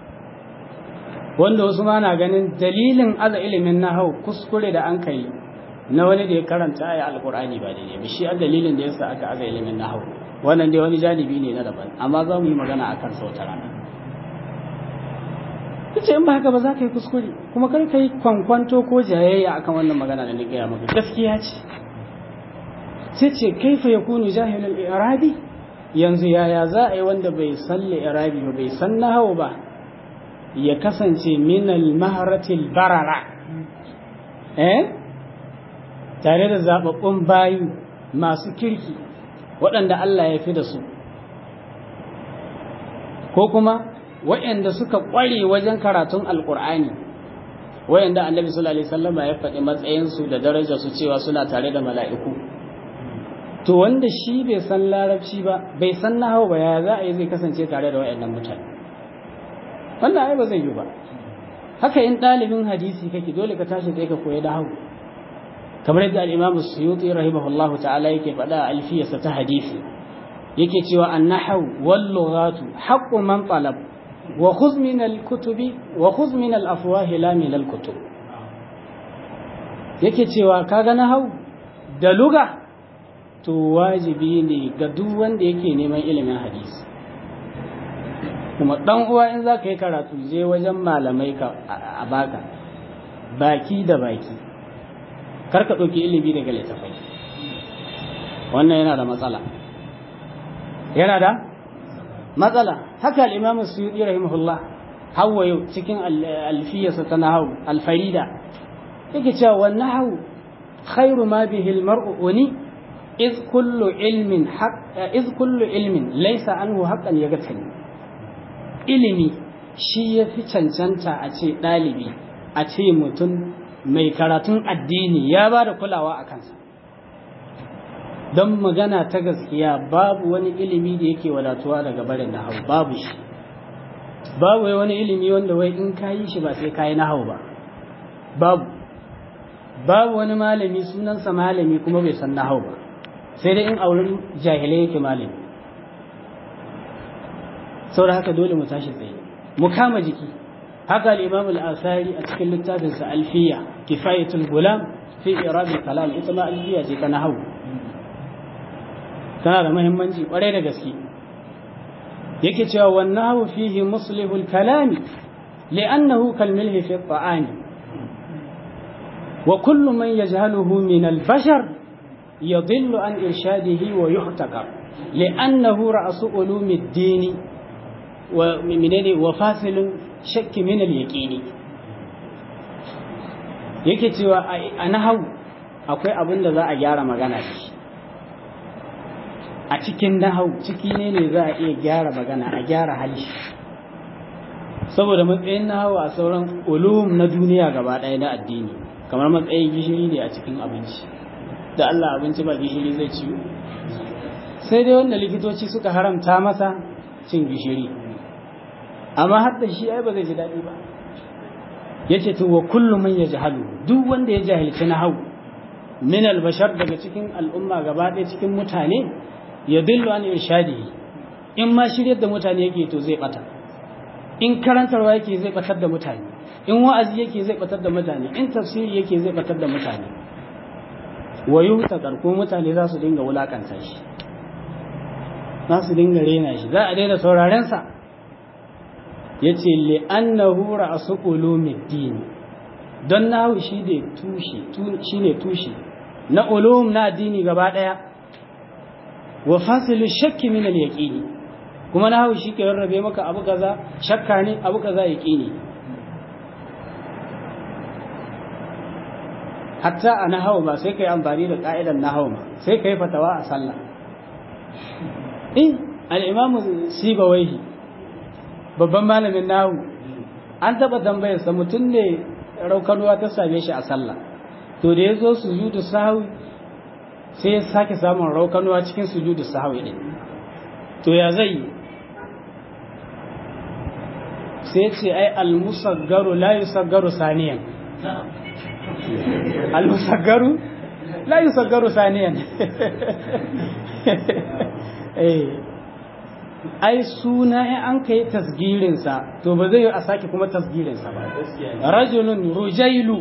wanda wasu ma na ganin dalilin aza ilimin nahau kuskure da an kai na wani da ya karanta aya alkur'ani ba daidai ba shi dalilin da yasa aka aza ilimin nahau wannan dai wani janibi ne na daban amma za mu yi magana akan sa wata rana kace in ba haka ba za ka yi kuskure kuma kar ka yi kwankwanto ko jayayya akan wannan magana da ni gaya maka gaskiya ce sai ce kaifa yakunu jahilul i'rabi yanzu yaya za a yi wanda bai san i'rabi ba bai san nahau ba ya kasance minal maharatil barara eh tare da zababbun bayu masu kirki waɗanda Allah ya fi da su ko kuma waɗanda suka ƙware wajen karatun alƙur'ani waɗanda annabi sallallahu alaihi wasallam ya faɗi matsayinsu da darajar su cewa suna tare da mala'iku to wanda shi bai san larabci ba bai san nahawu ba ya za a yi zai kasance tare da waɗannan mutane wannan ai ba zai yi ba haka in ɗalibin hadisi kake dole ka tashi sai ka koyi nahawu kamar yadda al-Imam Suyuti rahimahullahu ta'ala yake faɗa a alfiyarsa ta hadisi yake cewa an-nahwu wal lughatu haqqu man talab wa khudh min al-kutubi wa khudh min al-afwah la min al-kutub yake cewa kaga nahwu da lugha to wajibi ne ga duk wanda yake neman ilimin hadisi kuma dan uwa in zaka yi karatu je wajen malamai ka a baka baki da baki kar ka ɗauki ilimi daga littafai wannan yana da matsala yana da matsala haka al-imam suyuti rahimahullah hawa yau cikin alfiyarsa ta nahawu alfarida yake cewa wan nahawu khairu ma bihi al-mar'u uni iz kullu ilmin haqq iz kullu ilmin laysa anhu haqqan yagatani ilimi shi yafi cancanta a ce ɗalibi a ce mutum mai karatun addini ya ba da kulawa a kansa don magana ta gaskiya babu wani ilimi da yake wadatuwa daga barin nahau babu shi babu wani ilimi wanda wai in ka yi shi ba sai ka yi nahau ba babu babu wani malami sunansa malami kuma bai san nahau ba sai dai in auren jahilai yake malami saboda haka dole mu tashi tsaye mu kama jiki haka al-imam al-asari a cikin littafinsa alfiya kifayatul gulam fi irab al-kalam ita ma alfiya ce ta nahwu tana da muhimmanci kwarai da gaske yake cewa wan nahwu fihi muslihu al-kalam li'annahu kal milhi fi at-ta'am wa kullu man yajhaluhu min al-bashar yadhillu an irshadihi wa yuhtaqar li'annahu ra'su ulumi ad-din wa minene wa fasilun shakki min al-yaqini yake cewa a nahawu akwai abin da za a gyara magana da shi a cikin nahawu ciki ne ne za a iya gyara magana a gyara hali saboda matsayin nahawu a sauran ulum na duniya gaba ɗaya na addini kamar matsayin gishiri ne a cikin abinci da Allah abinci ba gishiri zai ciwo sai dai wanda likitoci suka haramta masa cin gishiri amma har da shi ai ba zai ji daɗi ba yace to wa kullu man yajhalu duk wanda ya jahilci nahwu min albashar daga cikin al'umma gaba ɗaya cikin mutane ya dillu an irshadihi in ma shiryar da mutane yake to zai bata in karantarwa yake zai batar da mutane in wa'azi yake zai batar da mutane in tafsiri yake zai batar da mutane wa yuhtakar ko mutane za su dinga wulakanta shi za su dinga rena shi za a daina sauraren sa yace li annahu ra'su ulumiddin don nahu shi ne tushe shine tushe na ulum na addini gaba daya wa fasilu shakki min al yaqini kuma nahu shi ke rarrabe maka abu kaza shakka ne abu kaza yaqini hatta a nahawu ba sai kai amfani da ka'idan nahawu ba sai kai fatawa a sallah in al-imamu sibawaihi babban malamin nahu an taɓa tambayarsa mutum ne raukanuwa ta same shi a sallah to da ya zo sujudu sahawi sai ya sake samun raukanuwa cikin sujudu sahawi ɗin to ya zai sai ce ai almusaggaru la yusaggaru saniyan almusaggaru la yusaggaru saniyan eh ai suna in an kai tasgirinsa to ba zai a sake kuma tasgirinsa ba rajulun rujailu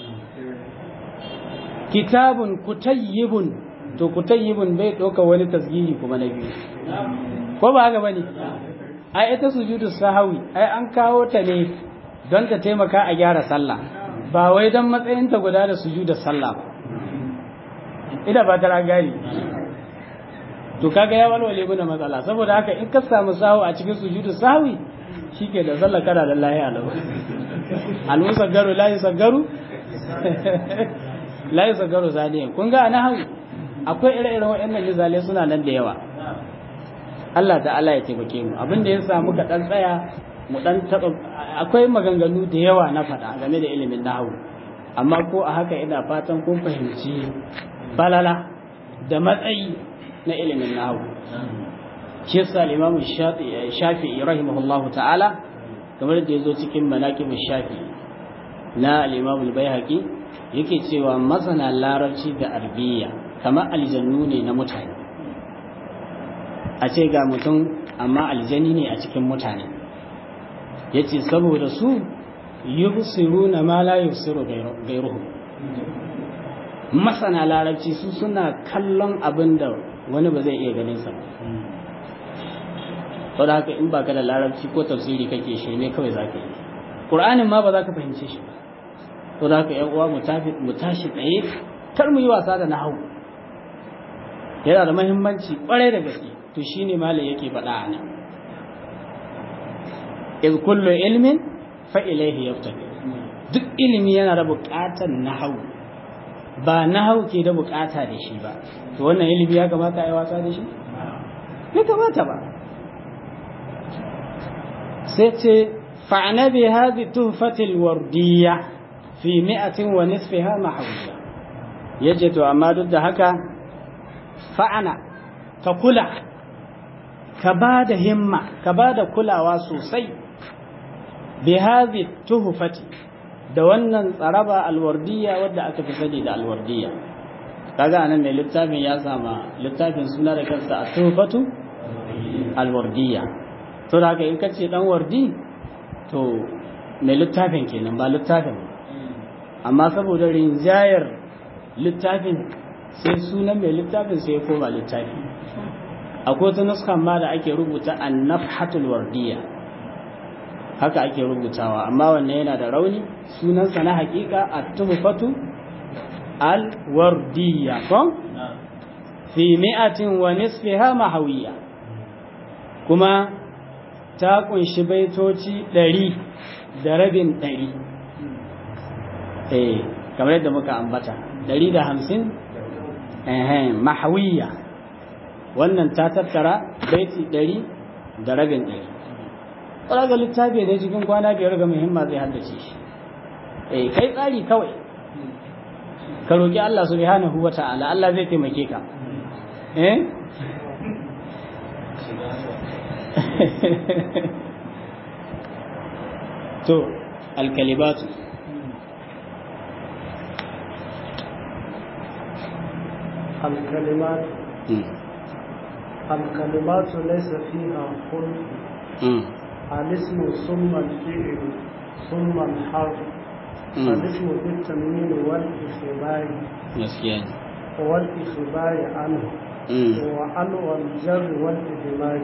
kitabun kutayyibun to kutayyibun bai ɗauka wani tasgiri kuma na biyu ko ba haka bane ai ita sujudu sahawi ai an kawo ta ne don ta taimaka a gyara sallah ba wai don matsayinta guda da sujudu sallah ba ina ba ta gani to kaga ya walwale mana matsala saboda haka in ka samu sahu a cikin sujudu sahwi shike da sallah kana da lahi alau al musaggaru la yusaggaru la yusaggaru zaniyan kun ga ana hawi akwai ire-iren waɗannan misalai suna nan da yawa Allah ta'ala ya taimake mu abin da ya samu ka dan tsaya mu dan taba akwai maganganu da yawa na faɗa game da ilimin nahwu amma ko a haka ina fatan kun fahimci balala da matsayi na ilimin nahawu shi yasa al-imam shafi'i rahimahullah ta'ala kamar da yazo cikin manaqib shafi'i na al-imam al-baihaqi yake cewa masana larabci da arbiya kamar aljannu ne na mutane a ce ga mutum amma aljani ne a cikin mutane yace saboda su yubsiruna ma la yubsiru ghayruhum masana larabci su suna kallon abin da wani ba zai iya ganin sa saboda haka in baka da larabci ko tafsiri kake shirme kawai zaka yi qur'anin ma ba za ka fahimce shi ba saboda haka yan uwa mu tashi tsaye kar mu yi wasa da nahawu yana da muhimmanci kwarai da gaske to shine malam yake faɗa a nan iz kullu ilmin fa ilayhi yaftaqi duk ilimi yana da buƙatar nahawu ba nahawu ke da buƙata da shi ba to wannan ilimi ya kamata a yi wasa da shi bai kamata ba sai ce fa'ana bi hadhi tuhfatil wardiyya fi mi'atin wa nisfiha mahawiyya yace to amma duk da haka fa'ana ka kula ka ba da himma ka ba da kulawa sosai bi hadhi tuhfati da wannan tsaraba alwardiyya wadda aka fi sani da alwardiyya kaga anan mai littafin ya sama littafin suna da kansa a tuhfatu alwardiyya to da haka in kace dan wardi to mai littafin kenan ba littafin amma saboda rinjayar littafin sai sunan mai littafin sai ya koma littafi akwai wata nuskan ma da ake rubuta annafhatul wardiya haka ake rubutawa amma wannan yana da rauni sunansa na hakika at-tuhfatu al-wardiya ko fi mi'atin wa nisfiha mahawiyya kuma ta kunshi baitoci ɗari da rabin ɗari eh kamar yadda muka ambata ɗari da hamsin mahawiyya wannan ta tattara baiti ɗari da rabin ɗari ga littafi ne cikin kwana biyar ga muhimma zai haddace shi eh kai tsari kawai ka roƙi Allah subhanahu wa ta'ala Allah zai taimake ka eh to alkalibatu الكلمات الكلمات ليس فيها خلق الاسم ثم الفعل ثم الحرف الاسم بالتنوين والإخبار والإخبار عنه وعن والجر والإدماج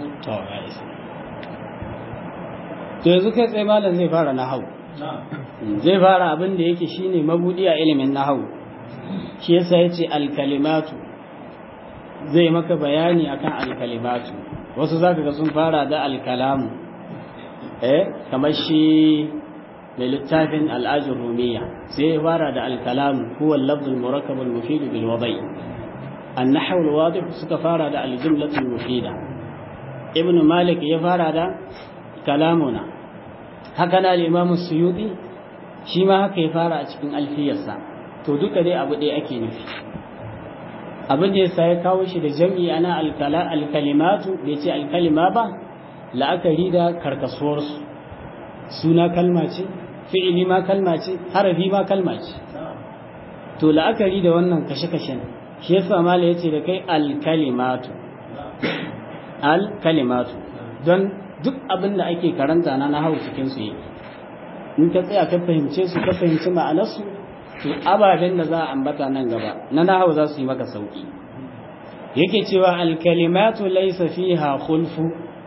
to yanzu kai tsaye malam zai fara nahau zai fara abin da yake shine mabudi a ilimin nahau shi yasa yace alkalimatu zai maka bayani akan alkalimatu wasu zaka ga sun fara da alkalamu eh kamar shi mai littafin al'ajin rumiya sai ya fara da alkalamu huwa al-lafz al-murakkab al-mufid bil wada'i an-nahw al-wadih suka fara da al-jumlah al-mufida ibn malik ya fara da kalamuna haka na al-imam suyuti shi ma haka ya fara a cikin alfiyarsa to duka dai abu ɗaya ake nufi abin da yasa ya kawo shi da jam'i ana alkalimatu bai ce alkalima ba la'akari da karkasuwarsu suna kalma ce fi'ili ma kalma ce harafi ma kalma ce to la'akari da wannan kashe-kashen shi yasa mala yace da kai alkalimatu alkalimatu don duk abin da ake karanta na nahawu cikin su yake in ka tsaya ka fahimce su ka fahimci ma'anarsu to ababen da za a ambata nan gaba na nahawu za su yi maka sauki yake cewa alkalimatu laysa fiha khulfu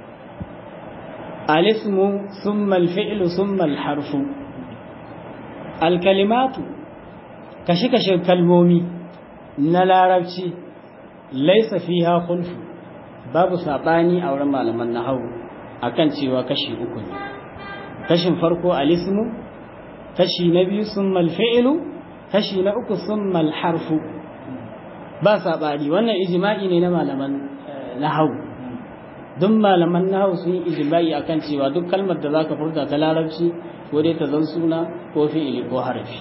alismu thumma alfi'lu thumma alharfu alkalimatu kashe kashe kalmomi na larabci laysa fiha khulfu babu sabani a wurin malaman nahawu akan cewa kashi uku ne kashin farko alismu kashi na biyu thumma alfi'lu kashi na uku thumma alharfu ba saɓani wannan ijma'i ne na malaman nahawu duk malaman nahawu sun yi ijma'i akan cewa duk kalmar da zaka furta ta larabci ko dai ta zan suna ko fi'ili ko harafi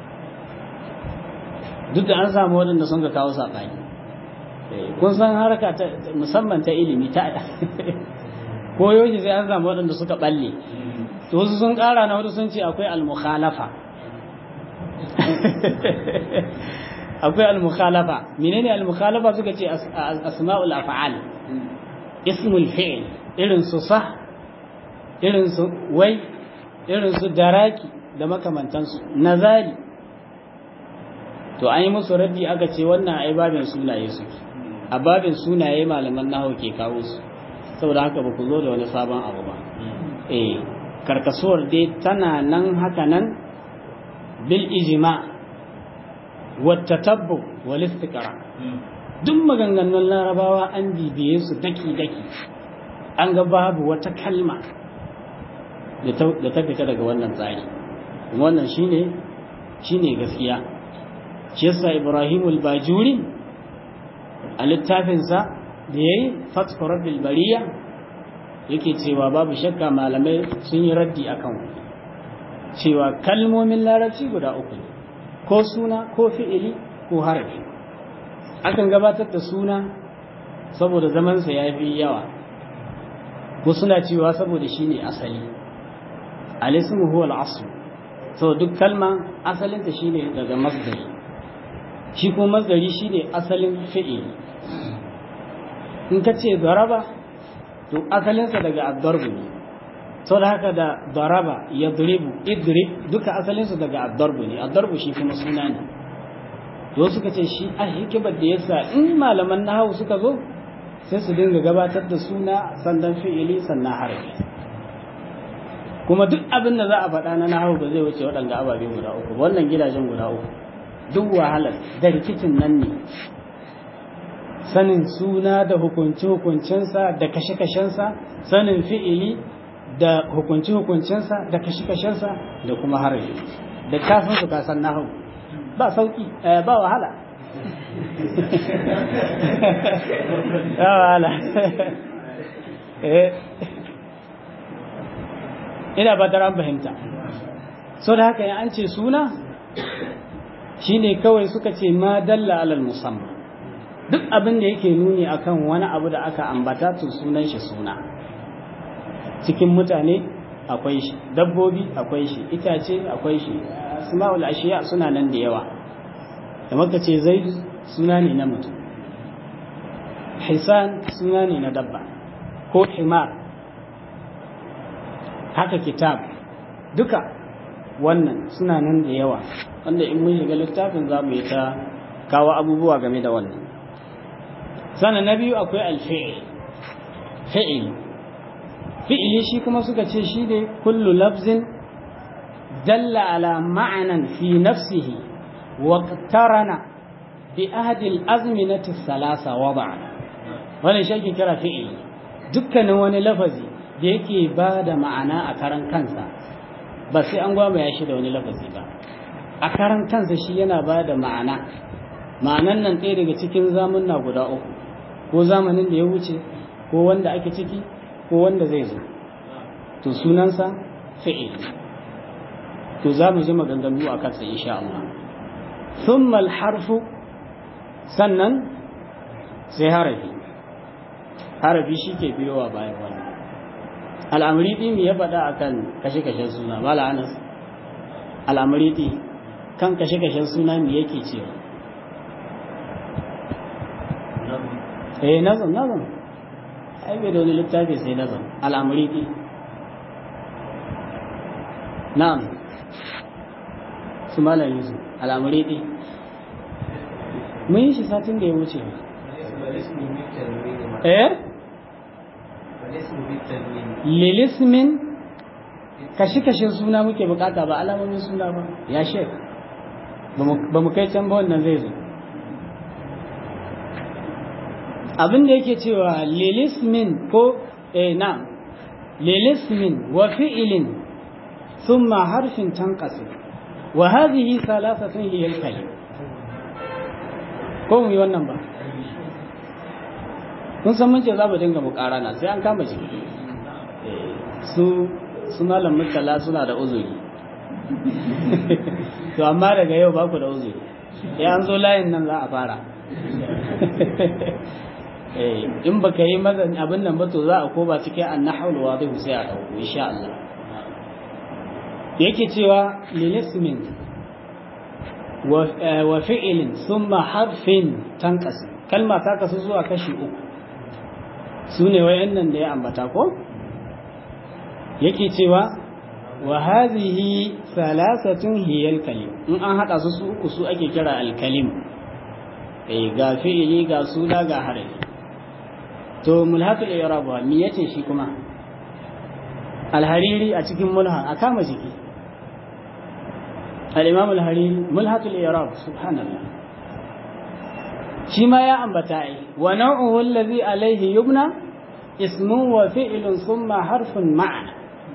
duk da an samu waɗanda sun ga kawo saɓani kun san harka musamman ta ilimi ta ko yoshi sai an samu waɗanda suka balle to wasu sun ƙara na wasu sun ce akwai al-mukhalafa akwai al-mukhalafa menene al-mukhalafa suka ce asma'ul af'al ismul fi'l irin su sah irin su wai irin su daraki da makamantansu nazari to an yi musu raddi aka ce wannan ai babin sunaye suke a babin sunaye malaman nahawu ke kawo su saboda haka ba ku zo da wani sabon abu ba eh karkasuwar dai tana nan haka nan bil ijma wa tatabbu wal istiqra duk maganganun larabawa an bibiye su daki daki an ga babu wata kalma da ta fita daga wannan tsari wannan shine shine gaskiya shi yasa Ibrahim al-Bajuri a littafinsa da yayi Fathu Rabbil Bariya yake cewa babu shakka malamai sun yi raddi akan cewa kalmomin larabci guda uku ne ko suna ko fi'ili ko harafi akan gabatar da suna saboda zamansa ya fi yawa ko suna cewa saboda shi ne asali alismu huwa al-asl so duk kalma asalinta shine daga masdari shi ko masdari shine asalin fi'ili in ka ce daraba to asalinsa daga addarbu ne sau da haka da daraba ya duribu idrib duka asalinsa daga addarbu ne addarbu shi kuma suna ne to suka ce shi a hikimar da yasa in malaman nahawu suka zo sai su dinga gabatar da suna sandan fi'ili sannan harafi kuma duk abin da za a faɗa na nahawu ba zai wuce waɗanda ababe guda uku wannan gidajen guda uku duk wahalar da rikicin nan ne sanin suna da hukunci-hukuncinsa da kashe-kashensa sanin fi'ili da hukunci-hukuncinsa da kashe-kashensa da kuma harafi da kafin su kasan nahawu ba sauki ba wahala ba wahala ina ba an fahimta so da haka an ce suna shine kawai suka ce ma dalla alal musamman duk abin da yake nuni akan wani abu da aka ambata to sunan shi suna cikin mutane akwai shi dabbobi akwai shi itace akwai shi asma'ul ashiya suna nan da yawa da maka ce zaid suna ne na mutum hisan suna ne na dabba ko himar haka kitab duka wannan suna nan da yawa wanda in mun shiga littafin za mu yi ta kawo abubuwa game da wannan sannan na biyu akwai alfi'il fi'il fi'ili shi kuma suka ce shi ne kullu lafzin dalla ala ma'anan fi nafsihi wa tarana bi ahadi al-azminati thalatha wada'a wannan shi ake kira fi'ili dukkanin wani lafazi da yake ba da ma'ana a karan kansa ba sai an gwamaya shi da wani lafazi ba a karan kansa shi yana ba da ma'ana ma'anan nan ɗaya daga cikin zamunna guda uku ko zamanin da ya wuce ko wanda ake ciki ko wanda zai zo to sunansa fi'il to za mu ji maganganu a kansa insha Allah thumma al-harfu sannan sai harafi harafi shi ke biyowa bayan wannan al'amuriti me ya faɗa akan kashe-kashen suna mala anas al'amuriti kan kashe-kashen suna me yake cewa eh nazam nazam ai bai da wani littafi sai nazam al'amuriti na'am su mala yusuf al'amuriti mun yi shi satin da ya wuce eh lilismin kashi-kashin suna muke bukata ba alamomin suna ba ya shek ba mu kai can ba wannan zai zo abin da yake cewa lilismin ko eh na lilismin wa fi'ilin thumma harfin tanqasi wa hadhihi thalathatun hiya al-kalim ko mu yi wannan ba kun san mun ce za mu dinga mukarana sai an kama shi su su malam mutala suna da uzuri to amma daga yau ba ku da uzuri ya an zo layin nan za a fara in ba ka yi mazan abin nan ba to za a koba cikin an na haulawa zai sai a ɗauko insha Allah yake cewa lilismin wa fi'ilin summa harfin tanqasi kalma ta kasu zuwa kashi uku su ne wayannan da ya ambata ko yake cewa wa hadhihi thalathatun hiya al-kalim in an hada su su uku su ake kira al-kalim eh ga fi'ili ga suna ga harafi to mulhatul i'rab wa me yace shi kuma al-hariri a cikin mulha a kama jiki al-imam al-hariri mulhatul i'rab subhanallah shi ma ya ambata ai wa nau'uhu alladhi alayhi yubna ismun wa fi'lun thumma harfun ma'ana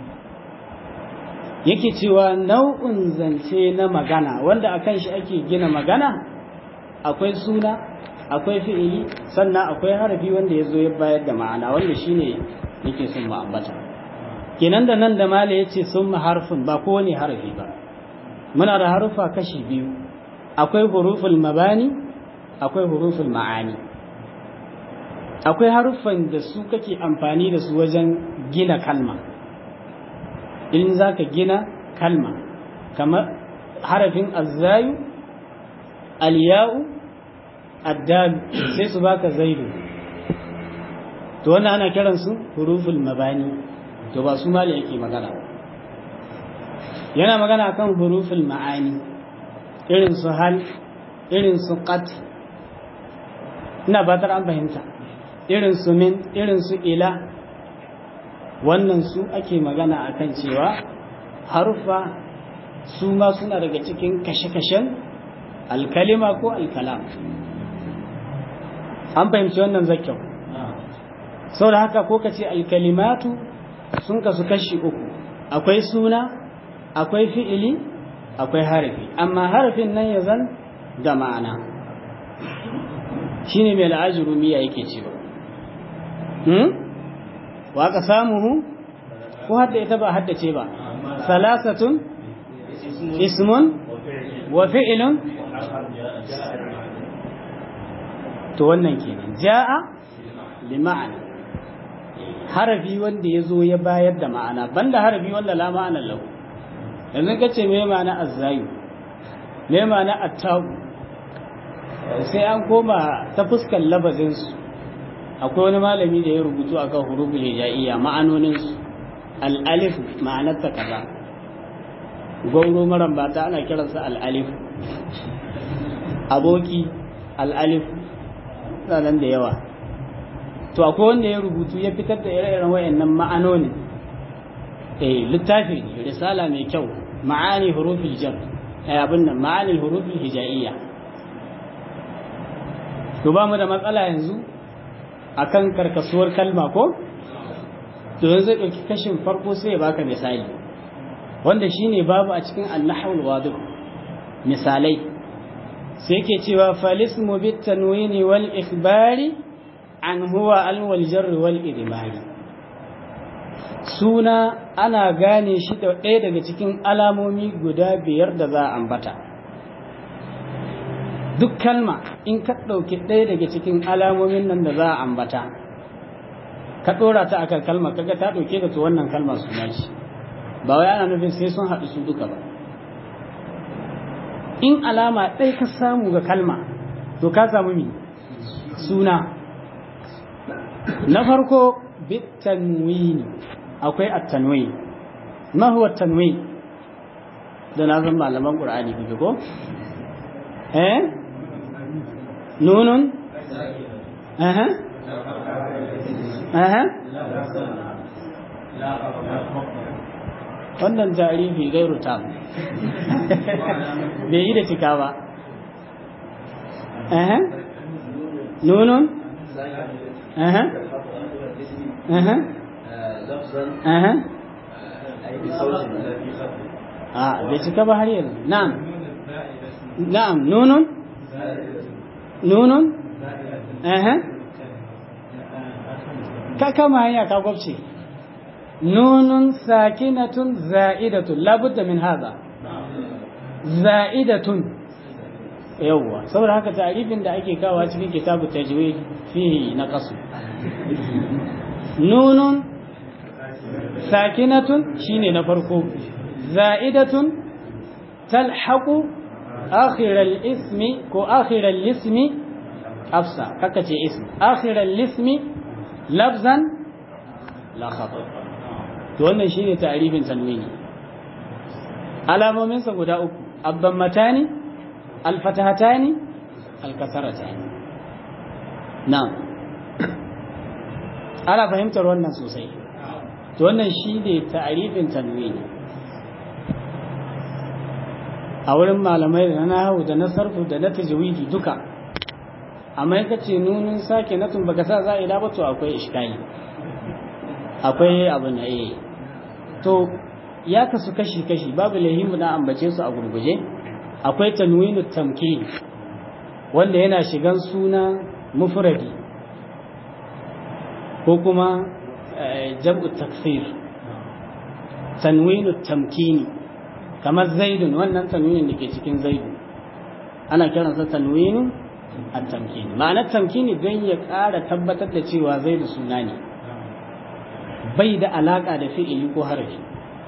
yake cewa nau'in zance na magana wanda akan shi ake gina magana akwai suna akwai fi'ili sannan akwai harafi wanda ya zo ya bayar da ma'ana wanda shine yake sun ma'ambata kenan da nan da mala yace sun harfin ba kowane harafi ba muna da harufa kashi biyu akwai huruful mabani akwai huruful ma'ani akwai haruffan da su kake amfani da su wajen gina kalma in za ka gina kalma kamar harafin azzayu aliya'u addalu sai su baka zaidu to wannan ana kiransu huruful mabani to ba su mali yake magana yana magana kan huruful ma'ani irin su hal irin su qat ina batar an fahimta irin su min irin su ila wannan su ake magana akan cewa harufa su ma suna daga cikin kashe-kashen alkalima ko alkalam an fahimci wannan zakyau sau da haka ko ka ce alkalimatu sun kasu kashi uku akwai suna akwai fi'ili akwai harafi amma harafin nan ya zan da ma'ana shine mai la'ajiru miya yake cewa wa ka samuhu ko hadda ita ba haddace ba salasatun ismun wa fi'ilun to wannan kenan ja'a li ma'ana harafi wanda ya zo ya bayar da ma'ana banda harafi wanda la ma'ana lahu yanzu ka ce me ma'ana azzayu me ma'ana attabu sai an koma ta fuskar labazinsu akwai wani malami da ya rubutu akan huruful hijaiya ma'anoninsu al'alif ma'anarta kaza gauro maran bata ana kiransa al'alif aboki al'alif nan da yawa to akwai wanda ya rubutu ya fitar da ire-iren wayannan ma'anonin eh littafi risala mai kyau ma'ani hurufil jar eh abin nan ma'ani hurufil hijaiyya to ba mu da matsala yanzu akan karkasuwar kalma ko to yanzu zai ɗauki kashin farko sai ya baka misali wanda shine babu a cikin annahul wadu misalai sai yake cewa falismu bit tanwini wal ikhbari an huwa al wal jar wal idmari suna ana gane shi da ɗaya daga cikin alamomi guda biyar da za a ambata duk kalma in ka ɗauki ɗaya daga cikin alamomin nan da za a ambata ka ɗora ta akan kalma kaga ta ɗauke da to wannan kalma suna shi ba wai ana nufin sai sun haɗu su duka ba in alama ɗaya ka samu ga kalma to ka samu mi suna na farko bitanwini akwai at-tanwin ma huwa at-tanwin da na zan malaman qur'ani kuke ko eh nunun aha aha wannan tarihi gairu tam bai yi da cika ba aha nunun aha aha aha a bai cika ba har yanzu na'am na'am nunun nunun aha ka kama hanya ka gwabce nunun sakinatun za'idatun labudda min haza za'idatun yawwa saboda haka ta'arifin da ake kawo cikin kitabu tajwid fihi na kasu nunun sakinatun shine na farko za'idatun talhaqu akhiral ismi ko akhiral ismi afsa kaka ce ismi akhiral ismi lafzan la khata to wannan shine ta'rifin tanwini alamomin sa guda uku abdammatani alfatahatani alkasaratani na'am ana fahimtar wannan sosai to wannan shine ta'rifin tanwini a wurin malamai da na nahawu da na sarfu da na tajwidi duka amma ka ce nunin sake natun baka sa za a ila ba to akwai iskali akwai abu na eh to ya kasu kashi kashi babu lahimu na ambace su a gurguje akwai tanwinu tamkin wanda yana shigan suna mufradi ko kuma jam'u taksir tanwinu tamkini kamar zaidun wannan tanwinin da ke cikin zaidu ana kiransa tanwinu at-tamkini ma'anar tamkini don ya ƙara tabbatar da cewa zaidu suna ne bai da alaka da fi'ili ko harafi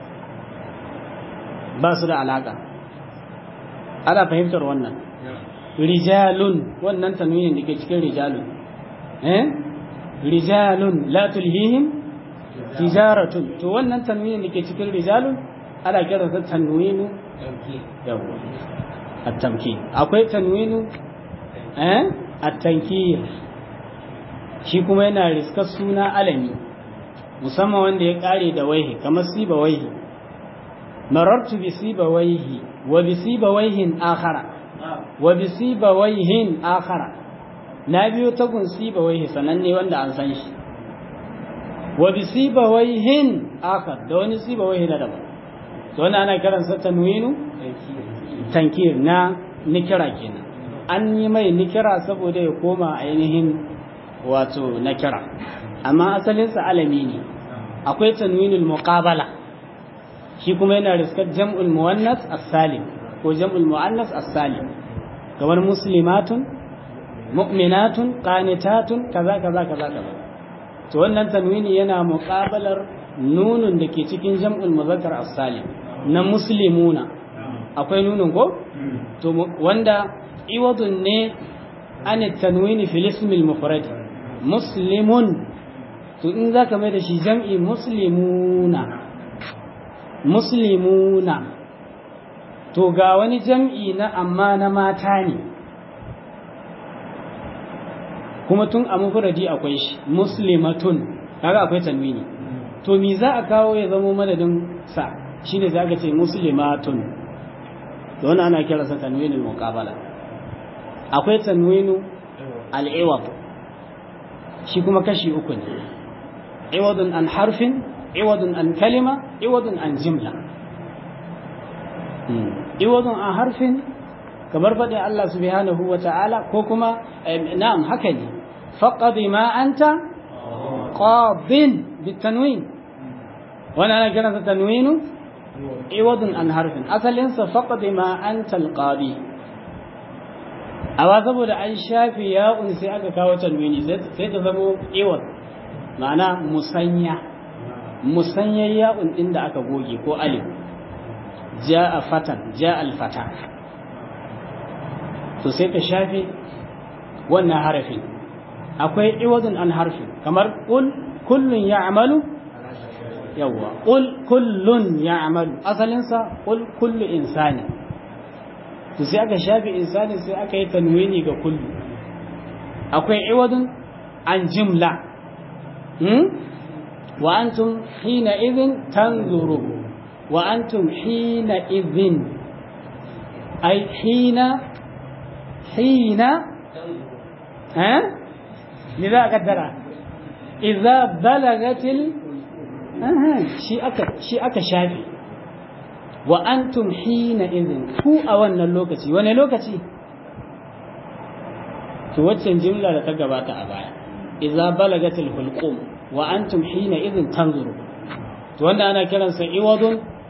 ba su da alaka ana fahimtar wannan rijalun wannan tanwinin da ke cikin rijalun eh rijalun la tulhihim tijaratun to wannan tanwinin da ke cikin rijalun ana kiransa tanwinu yawa at-tamkin akwai tanwinu eh at-tankir shi kuma yana riskar suna alami musamman wanda ya kare da waihi kamar siba waihi marartu bi siba waihi wa bi siba waihin akhara wa bi siba waihin akhara na biyo tagun siba waihi sananne wanda an san shi wa bi siba waihin akhar da wani siba waihi na daban to wannan ana kiransa tanwinu tankir na nikira kenan an yi mai nikira saboda ya koma ainihin wato nakira amma asalinsa alami ne akwai tanwinul muqabala shi kuma yana riskar jam'ul muwannas as-salim ko jam'ul muannas as-salim kamar muslimatun mu'minatun qanitatun kaza kaza kaza kaza to wannan tanwini yana muqabalar nunun da ke cikin jam'ul muzakkar as-salim na muslimuna akwai nunun ko to wanda iwadun ne an tanwini fil ism al-mufrad muslimun to in zaka mai da shi jam'i muslimuna muslimuna to ga wani jam'i na amma na mata ne kuma tun a mufradi akwai shi muslimatun kaga akwai tanwini to me za a kawo ya zama madadin sa shine zaka ce muslimatun to wannan ana kiransa tanwinul muqabala akwai tanwinu al-iwad shi kuma kashi uku ne iwadun an harfin iwadun an kalima iwadun an jimla iwadun an harfin kamar faɗin Allah subhanahu wa ta'ala ko kuma na'am haka ne faqadi ma anta qadin bitanwin wannan ana kiransa tanwinu iwadun an harfin asalinsa faqadi ma anta alqadi amma saboda an shafi ya'un sai aka kawo tanwini sai ta zamo iwad ma'ana musanya musanyar ya'un din da aka goge ko alif ja'a fatan ja'a alfata to sai ka shafe wannan harafin akwai iwadun an harfi kamar qul kullun ya'malu yawwa qul kullun ya'malu asalin sa qul kullu insani to sai aka shafe insani sai aka yi tanwini ga kullu akwai iwadun an jimla hmm? wa antum hina idhin tanzuru wa antum hina idhin ay hina hina ha لذا قدر إذا بلغت ال شيء أكا شيء أكا شافي وأنتم حينئذ هو أولنا اللوكتي وانا لوكتي توجه جملة لتقبات أبايا إذا بلغت الحلقوم وأنتم حينئذ تنظروا وانا أنا كلا سعوض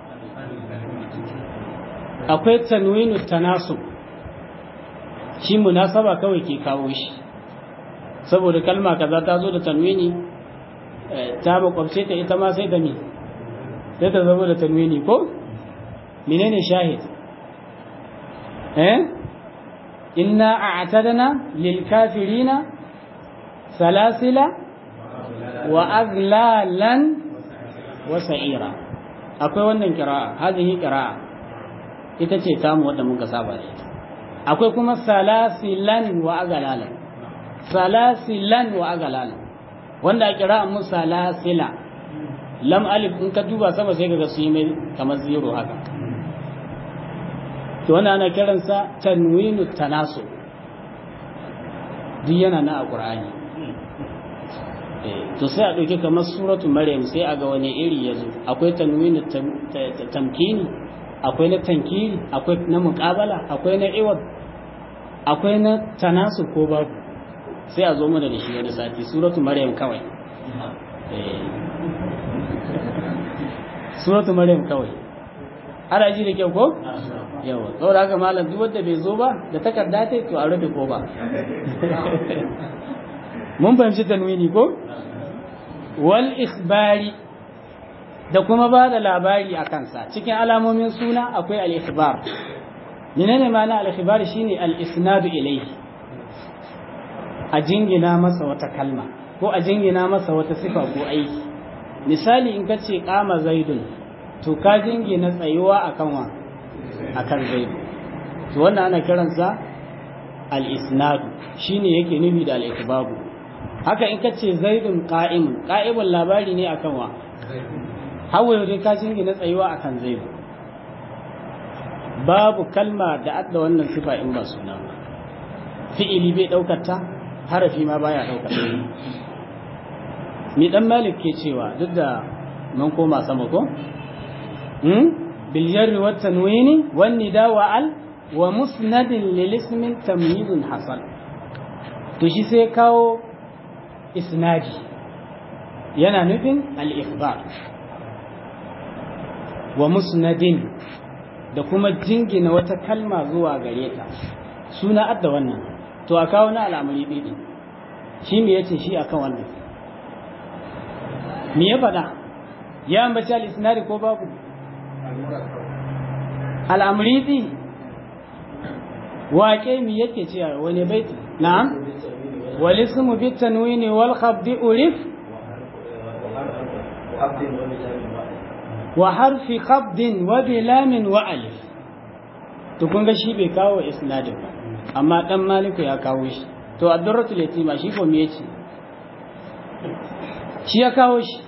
akwai tanwinu tanasub shi munasaba kawai ke kawo shi saboda kalma kaza ta zo da tanwini ta makwabce ta ita ma sai da mi sai ta zama da tanwini ko menene shahid eh inna a'tadna lil kafirina salasila wa aglalan wa sa'ira akwai wannan qira'a hadhihi qira'a ita ce tamu wadda muka saba da ita akwai kuma salasilan wa aglalan salasilan wa aglalan wanda a qira'an mu salasila lam alif in ka duba sama sai kaga su yi mai kamar zero haka to wannan ana kiransa tanwinu tanasu duk yana na a qur'ani to sai a ɗauki kamar suratu maryam sai a ga wani iri ya zo akwai tanwini tamkini akwai na tankiri akwai na muƙabala akwai na iwad akwai na tanasu ko babu sai a zo mana da shi wani sati suratu maryam kawai suratu maryam kawai ana ji da kyau ko yawa saboda haka malam duk wanda bai zo ba da takarda ta to a rufe ko ba mun fahimci tanwini ko wal ikhbari da kuma ba da labari a kansa cikin alamomin suna akwai al ikhbar menene ma'ana al ikhbar shine al isnadu ilayhi a jingina masa wata kalma ko a jingina masa wata sifa ko aiki misali in kace qama zaidun to ka jingina tsayuwa akan wa akan zaidu to wannan ana kiransa al isnadu shine yake nufi da al ikhbaru haka in ka ce zaidun ƙa'imun ƙa'imun labari ne akan wa hawa yau dai ka jingina tsayuwa akan zaidu babu kalma da adda wannan sifa in ba suna ba fi'ili bai ɗaukar ta harafi ma baya ɗaukar ta mi dan malik ke cewa duk da mun koma sama ko hmm bil jarri wat tanwini wan nida wa al wa musnadin lil ismin tamyizun hasan to shi sai kawo isnadi yana nufin al-ikhbar wa musnadin da kuma jingina wata kalma zuwa gare ta suna adda wannan to a kawo na al'amari ɗiɗi shi me yace shi akan wannan me ya faɗa ya ambaci al-isnadi ko babu al'amari ɗi waƙe me yake cewa wani baiti na'am والاسم بالتنوين والخفض ألف وحرف خفض وبلام وألف tukun ga shi bai kawo isnadin ba amma dan maliku ya kawo shi to ad-durratul yatima shi ko me yace shi ya kawo shi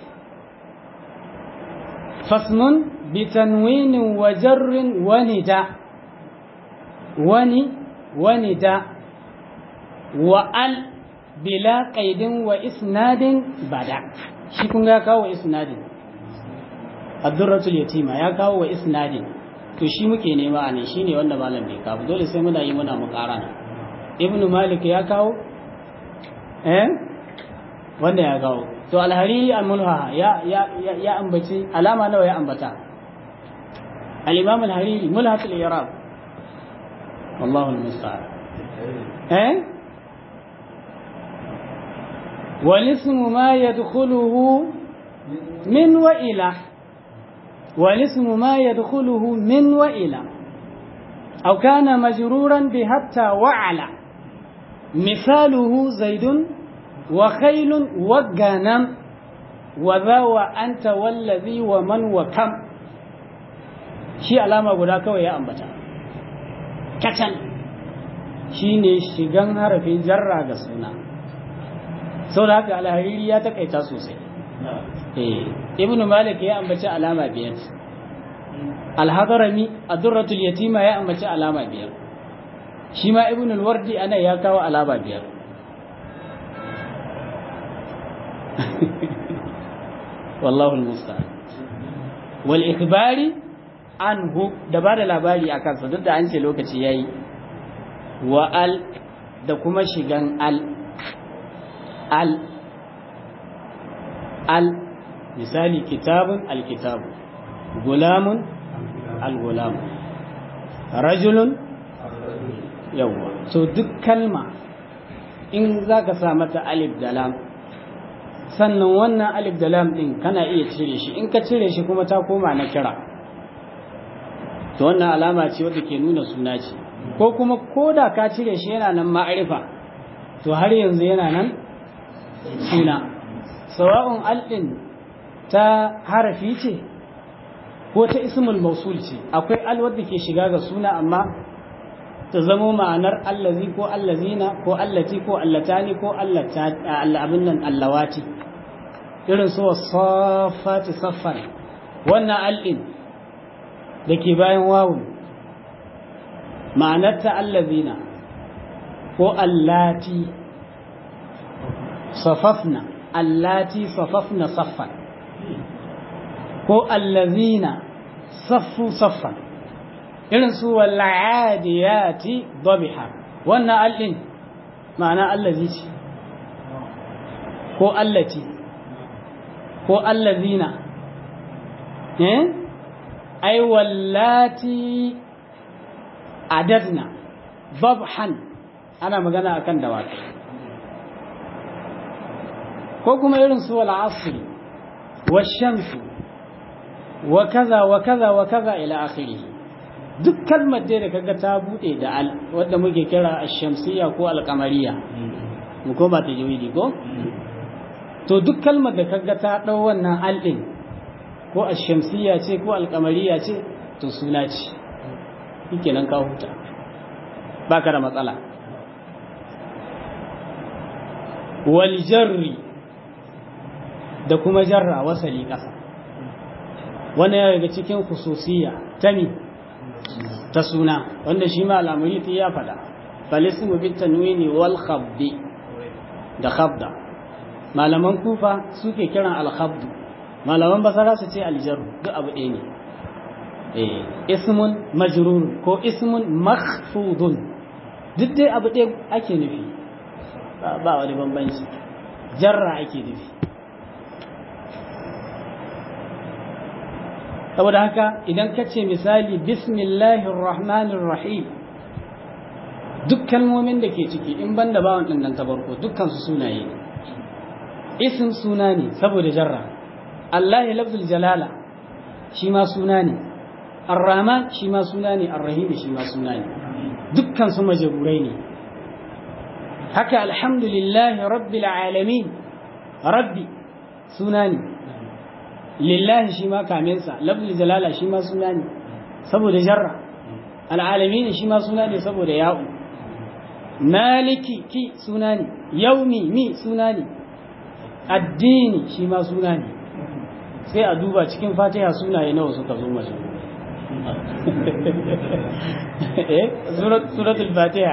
fasmun bi tanwinin wa jarrin wa nida wani wa nida wa al bila qaidin wa isnadin bada shi kun ga kawo isnadin ad-durratul yatima ya kawo wa isnadin to shi muke nema ne shine wanda malam bai kawo dole sai muna yi muna muqarana ibnu malik ya kawo eh wanda ya kawo to al-hariri al-mulha ya ya ya ambaci alama nawa ya ambata al-imam al-hariri mulhatul i'rab wallahu al-musta'an eh والاسم ما يدخله من وإلى والاسم ما يدخله من وإلى أو كان مجرورا بحتى وعلى مثاله زيد وخيل وغنم وذا وأنت والذي ومن وكم shi alama guda kawai ya ambata kacan shine shigan harafin jarra ga suna sau da haka alhariri ya takaita sosai ibnu malik ya ambaci alama biyar alhadarami adurratul yatima ya ambaci alama biyar shi ma ibnu alwardi ana ya kawo alama biyar wallahu almusta'an wal ikhbari anhu da ba da labari a kansa duk da an ce lokaci yayi wa al da kuma shigan al al al misali kitabun alkitabu gulamun algulamu rajulun yawwa so duk kalma in za ka sa mata alif da lam sannan wannan alif da lam din kana iya cire shi in ka cire shi kuma ta koma na kira to wannan alama ce wadda ke nuna suna ce ko kuma ko da ka cire shi yana nan ma'arifa to har yanzu yana nan suna sawa'un al'in ta harafi ce ko ta ismul mausul ce akwai al wadda ke shiga ga suna amma ta zamo ma'anar allazi ko allazina ko allati ko allatani ko abin nan allawati irin su wasafati saffan wannan al'in da ke bayan wawun ma'anar ta allazina ko allati safafna allati safafna saffan ko allazina saffu saffan irin su wal'adiyati dabiha wannan allin ma'ana allazi ce ko allati ko allazina eh ai wallati adadna dabhan ana magana akan dawakai ko kuma irin su wal asr wa shamsu wa kaza wa kaza wa kaza ila akhirih duk kalmar da kaga ta bude da al wanda muke kira ash-shamsiyya ko al-qamariyya mu ko ba ta jawidi ko to duk kalmar da kaga ta dau wannan al din ko ash-shamsiyya ce ko al-qamariyya ce to suna ce shikenan ka huta baka da matsala wal jarri da kuma jarra wasali kasa wannan ya daga cikin khususiyya ta mi ta suna wanda shi ma al'amuri ya faɗa falismu bit tanwini wal khabdi da khabda malaman kufa suke kiran al khabdu malaman basara su ce aljaru duk abu ɗaya ne eh ismun majrur ko ismun makhfudun duk dai abu ɗaya ake nufi ba wani bambanci jarra ake nufi saboda haka idan ka ce misali bismillahir rahmanir rahim duk kalmomin da ke ciki in ban da bawan ɗin ta farko dukkan su sunaye ne isim suna ne saboda jarra allahi lafzul jalala shi ma suna ne arrahman shi ma suna ne arrahim shi ma suna ne dukkan su majaburai ne haka alhamdulillahi rabbil alamin rabbi suna ne lillahi shi ma kaminsa lafzul jalala shi ma suna ne saboda jarra al'alamin shi ma suna ne saboda ya'u maliki ki suna ne yaumi mi suna ne addini shi ma suna ne sai a duba cikin fatiha sunaye nawa suka zo mace eh suratul fatiha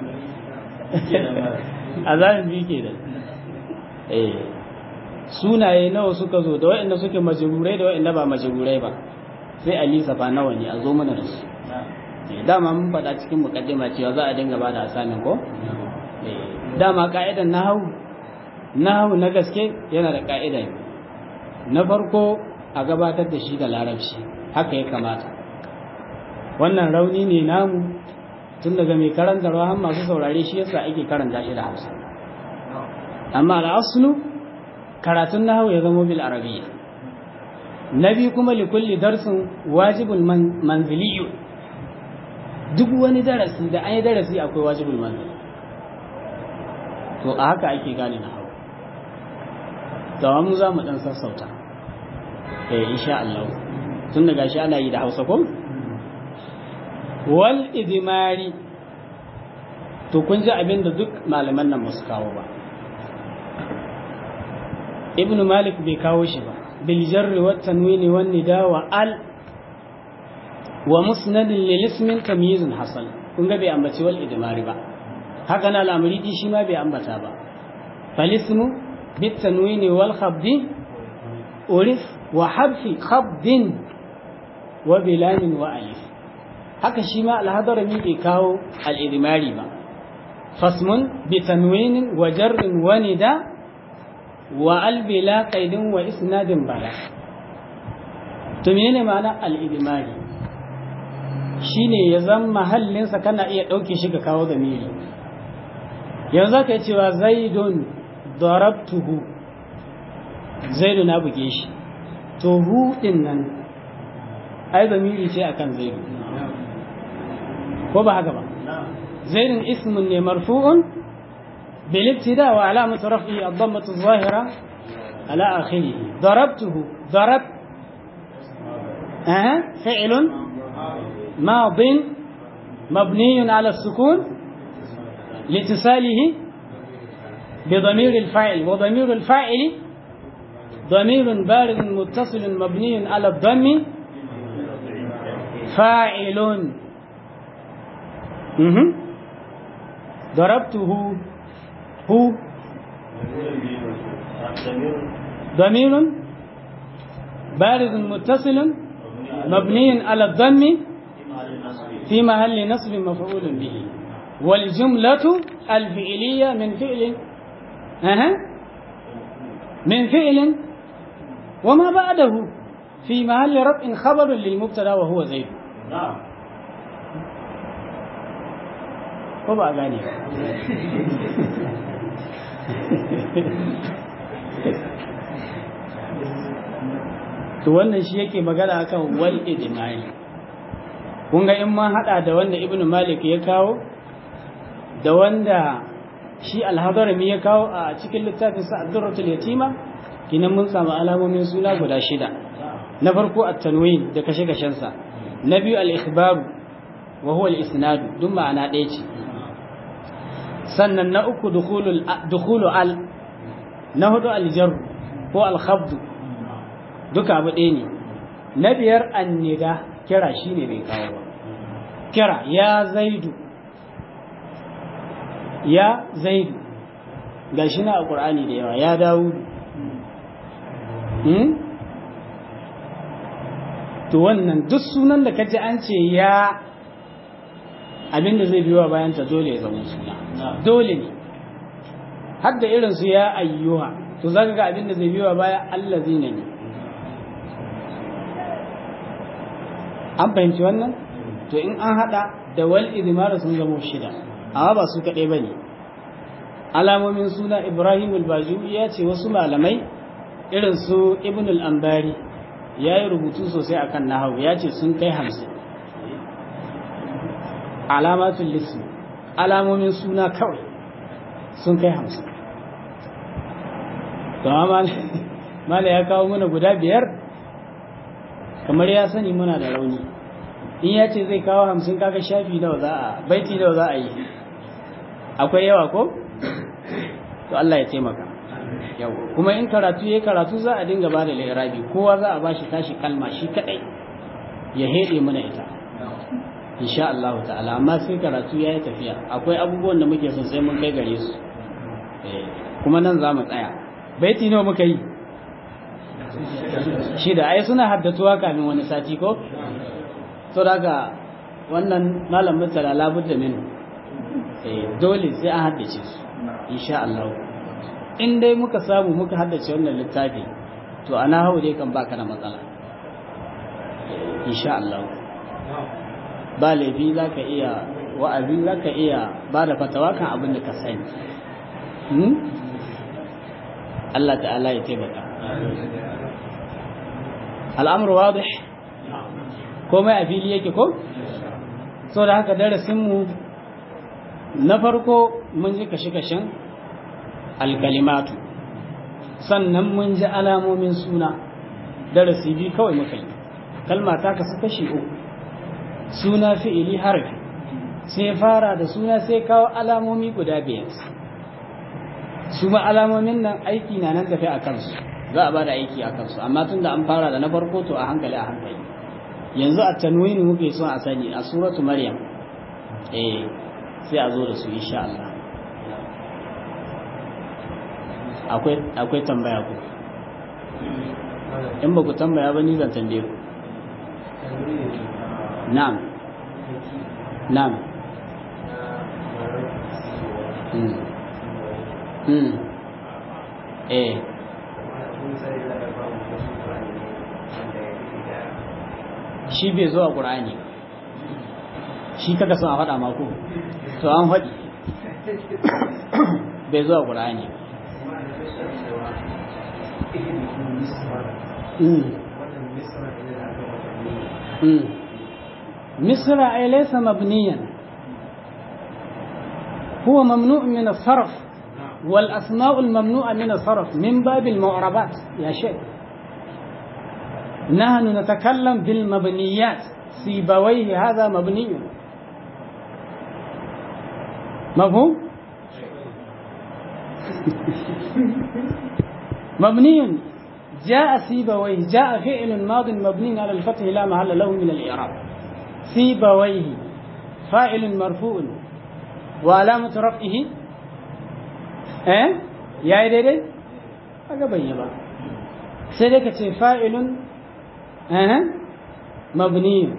azabin bi ke da eh sunaye nawa suka zo da waɗanda suke majarurai da waɗanda ba majarurai ba sai a lissafa nawa ne a zo mana da su dama mun faɗa cikin mukaddima cewa za a dinga ba da asamin ko dama ka'idan nahawu nahawu na gaske yana da ka'ida na farko a gabatar da shi da larabci haka ya kamata wannan rauni ne namu tun daga mai karantarwa har masu saurare shi yasa ake karanta shi da hausa amma al'aslu karatun nahawu ya zama bil arabiyya na biyu kuma likulli darsin wajibul manziliyu duk wani darasi da an yi darasi akwai wajibul manzili to a haka ake gane na hau mu za mu dan sassauta eh insha Allah tun daga shi ana yi da Hausa ko wal idmari to kun ji abin da duk malaman nan musu kawo ba ibnu malik bai kawo shi ba bil jarri wat tanwini wan nida wa al wa musnadin lil ismin tamyizun hasal kun ga bai ambaci wal idmari ba haka na al'amridi shi ma bai ambata ba fal ismu bit tanwini wal khabdi urif wa habfi khabdin wa bilamin wa alif haka shi ma al-hadarami bai kawo al idmari ba fasmun bi tanwinin wa jarrin wa nida wa al bila qaidin wa isnadin bala to menene ma'ana al idmari shine ya zama mahallinsa kana iya ɗauke shi ka kawo zamiri yanzu ka yi cewa zaidun darabtuhu zaidu na buge shi to hu din nan ai zamiri ce akan zaidu ko ba haka ba zaidun ismun ne marfu'un bil ibtida wa alamatu raf'i ad-dammatu adh-dhahira ala akhirih darabtuhu darab aha fi'lun madin مبني على السكون لاتصاله بضمير الفاعل وضمير الفاعل ضمير بارد متصل مبني على الضم فاعل مهم. ضربته هو ضمير بارد متصل مبني على الضم في محل نصب مفعول به والجملة الفعلية من فعل أه. من فعل وما بعده في محل رفع خبر للمبتدا وهو زيد نعم ko ba gane to wannan shi yake magana akan wal idmai kun ga in ma hada da wanda ibnu malik ya kawo da wanda shi al-hadarami ya kawo a cikin littafin sa ad-durratul yatima kinan mun samu alamomin suna guda shida na farko at-tanwin da kashe-kashen sa na biyu al-ikhbaru wa huwa al-isnad duk ma'ana ɗaya ce sannan na uku dukhulu al na hudu al-jar ko al-khabd duka abu ɗaya ne na biyar annida kira shine bai kawo ba kira ya zaidu ya zaidu gashi na a ƙur'ani da yawa ya dawudu hmm? to wannan duk sunan da kaji an ce ya abinda zai biyo bayan ta dole ya zama suna dole ne har da irin su ya ayyuha to zaka ga abinda zai biyo baya allazina ne an fahimci wannan to in an hada da wal idmar sun zama shida amma ba su kadai bane alamomin suna Ibrahim al-Bajuri ya ce wasu malamai irin su Ibn al-Ambari ya yi rubutu sosai akan nahawu ya ce sun kai hamsin alamatul lismi alamomin suna kawai sun kai hamsin to amma mala ya kawo mana guda biyar kamar ya sani muna da rauni in ya ce zai kawo hamsin kaga shafi nawa za a baiti nawa za a yi akwai yawa ko to Allah ya taimaka yau kuma in karatu yayi karatu za a dinga bada lirabi kowa za a bashi tashi kalma shi kadai ya hede mana ita insha Allah ta'ala amma sai karatu yayi tafiya akwai abubuwan da muke son sai mun kai gare su kuma nan za mu tsaya baiti nawa muka yi shida ai suna haddatuwa kamin wani sati ko to daga wannan malam mutala labudda min dole sai an haddace su insha Allah in dai muka samu muka haddace wannan littafi to ana hau dai kan baka da matsala insha Allah ba laifi za ka iya wa'azi za ka iya ba da fatawa kan abin da ka sani Allah ta'ala ya taimaka al'amur wadih komai a fili yake ko so da haka darasinmu na farko mun ji kashe-kashen alkalimatu sannan mun ji alamomin suna darasi biyu kawai muka yi kalma ta kasu kashi uku suna fi'ili harfi sai fara da suna sai kawo alamomi guda biyar su ma alamomin nan aiki na nan tafi a kansu za a ba da aiki a kansu amma tun da an fara da na farko to a hankali a hankali yanzu a tanwini muke son a sani a suratu maryam eh sai a zo da su insha Allah akwai akwai tambaya ku in ba ku tambaya ba ni zan tambaye ku na'am na'am hmm hmm eh shi bai zo a ƙur'ani shi kaka son a faɗa mako to an faɗi bai zo a ƙur'ani misra ai laisa mabniyan هو ممنوع من الصرف والأسماء الممنوعة من الصرف من باب المعربات يا شيخ نحن نتكلم بالمبنيات سيبويه هذا مبني مفهوم مبني جاء سيبويه جاء فعل ماض مبني على الفتح لا محل له من الإعراب سيبويه فاعل مرفوع وعلامة رفعه eh ya yi daidai aka bai ba sai dai ka ce fa'ilun eh mabniyun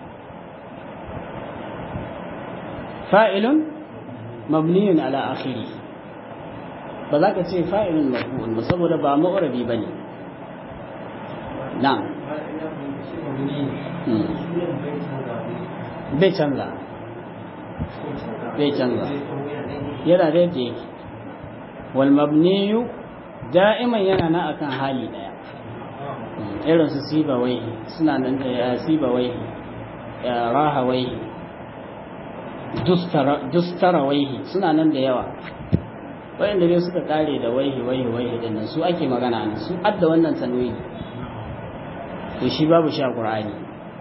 fa'ilun mabniyun ala akhiri ba za ka ce fa'ilun marfu'un ba saboda ba ma'urabi ba ne na'am bai canza bai canza yana da yadda yake والمبني da'iman yana na akan hali daya irin su sibawai suna nan da sibawai rahawai dustarawai suna nan da yawa wayanda dai suka kare da waihi waihi waihi din nan su ake magana ne su adda wannan tanwini to shi babu sha qur'ani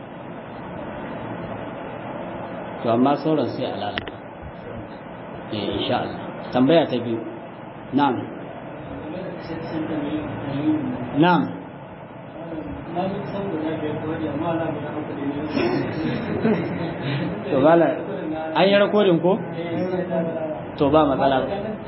to amma sauran sai alala eh insha Allah tambaya ta biyu نعم نعم to bala an yi rakodin ko to ba matsala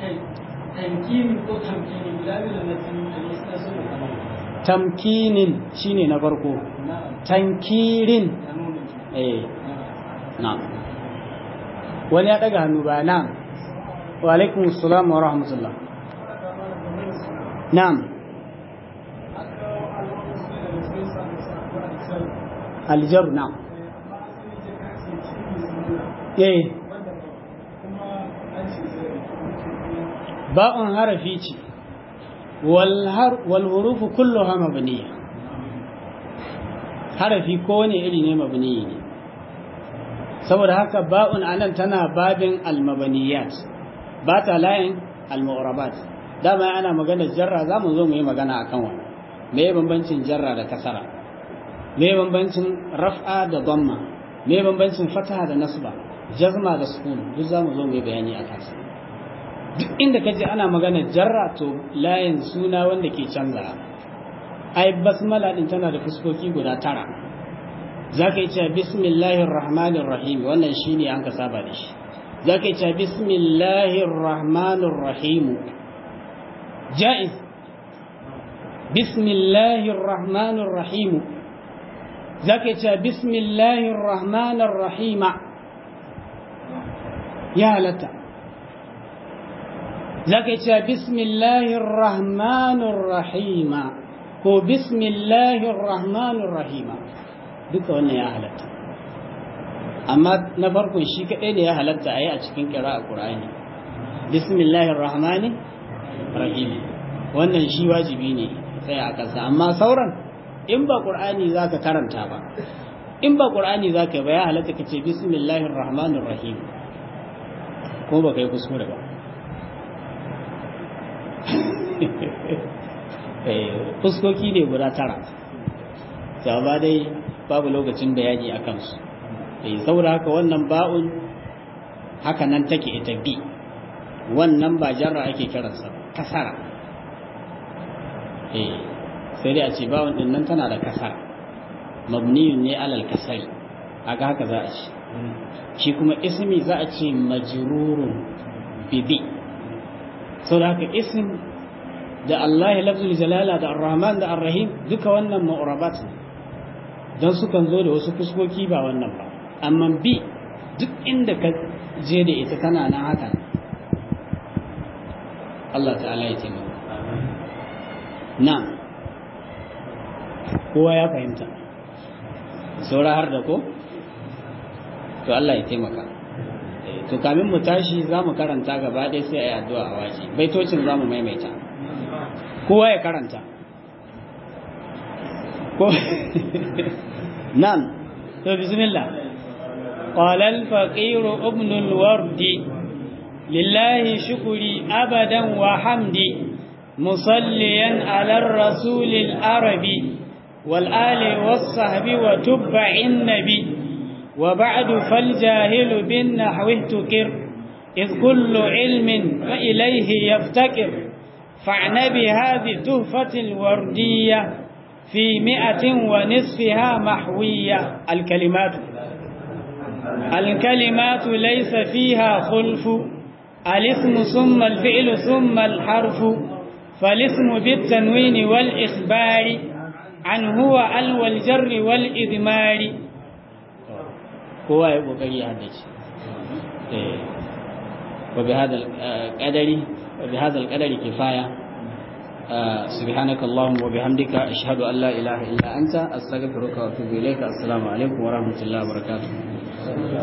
tamkinin shine na farko tankirin eh na wani ya daga hannu ba na wa alaikum assalam wa rahmatullah نعم الجر نعم ايه باء حرفي ce والحروف كلها مبنية harafi kowane iri ne mabniyi ne saboda haka ba'un anan tana babin almabaniyat ba ta layin almu'rabat dama ana magana jarra za mu zo mu yi magana a kan wani me ya bambancin jarra da kasara me ya bambancin raf'a da dhamma me ya bambancin fataha da nasba jazma da sukun duk za mu zo mu yi bayani a kansa duk inda kaje ana magana jarra to layin suna wanda ke canza ai basmala din tana da fuskoki guda tara zaka yi cewa bismillahir rahmanir rahim wannan shine an ka saba da shi zaka yi cewa bismillahir rahmanir rahim جائز بسم الله الرحمن الرحيم زكت بسم الله الرحمن الرحيم يا لتا زكت بسم الله الرحمن الرحيم هو بسم الله الرحمن الرحيم duka wannan ya halatta amma na farkon shi kaɗai da ya halatta a yi a cikin kira a ƙur'ani bismillahir rahmanir rahim wannan shi wajibi ne tsaya a kansa amma sauran in ba qur'ani zaka karanta ba in ba qur'ani zaka ba ya halatta kace bismillahir rahmanir rahim ko ba kai kuskure ba eh fuskoki ne guda tara ba dai babu lokacin bayani a kansu eh saboda haka wannan ba'un haka nan take ita bi wannan ba jarra ake kiransa kasara eh sai dai a ce bawon din nan tana da kasara mabniyun ne alal kasari aga haka za a ce shi kuma ismi za a ce majrurun bibi so da haka ism da Allah ya lafzul jalala da ar-rahman da ar-rahim duka wannan ma'urabat ne don sukan zo da wasu fuskoki ba wannan ba amma bi duk inda ka je da ita tana nan haka Allah ta'ala ya taimaka na kowa ya fahimta saura har da ko to Allah ya taimaka to kamin mu tashi za mu karanta gaba ɗaya sai a yi addu'a a waje baitocin za mu maimaita kowa ya karanta ko nan to bismillah قال الفقير ابن الورد لله شكري أبدا وحمدي مصليا على الرسول العربي والآل والصحب وتبع النبي وبعد فالجاهل بالنحو اهتكر إذ كل علم فإليه يفتكر فاعن بهذه تهفة الوردية في مئة ونصفها محوية الكلمات الكلمات ليس فيها خلف الاسم ثم الفعل ثم الحرف فالاسم بالتنوين والإخبار عن هو ال والجر والإذمار هو يبقى يحدث وبهذا القدر وبهذا القدر كفاية سبحانك اللهم وبحمدك أشهد أن لا إله إلا أنت أستغفرك وأتوب إليك السلام عليكم ورحمة الله وبركاته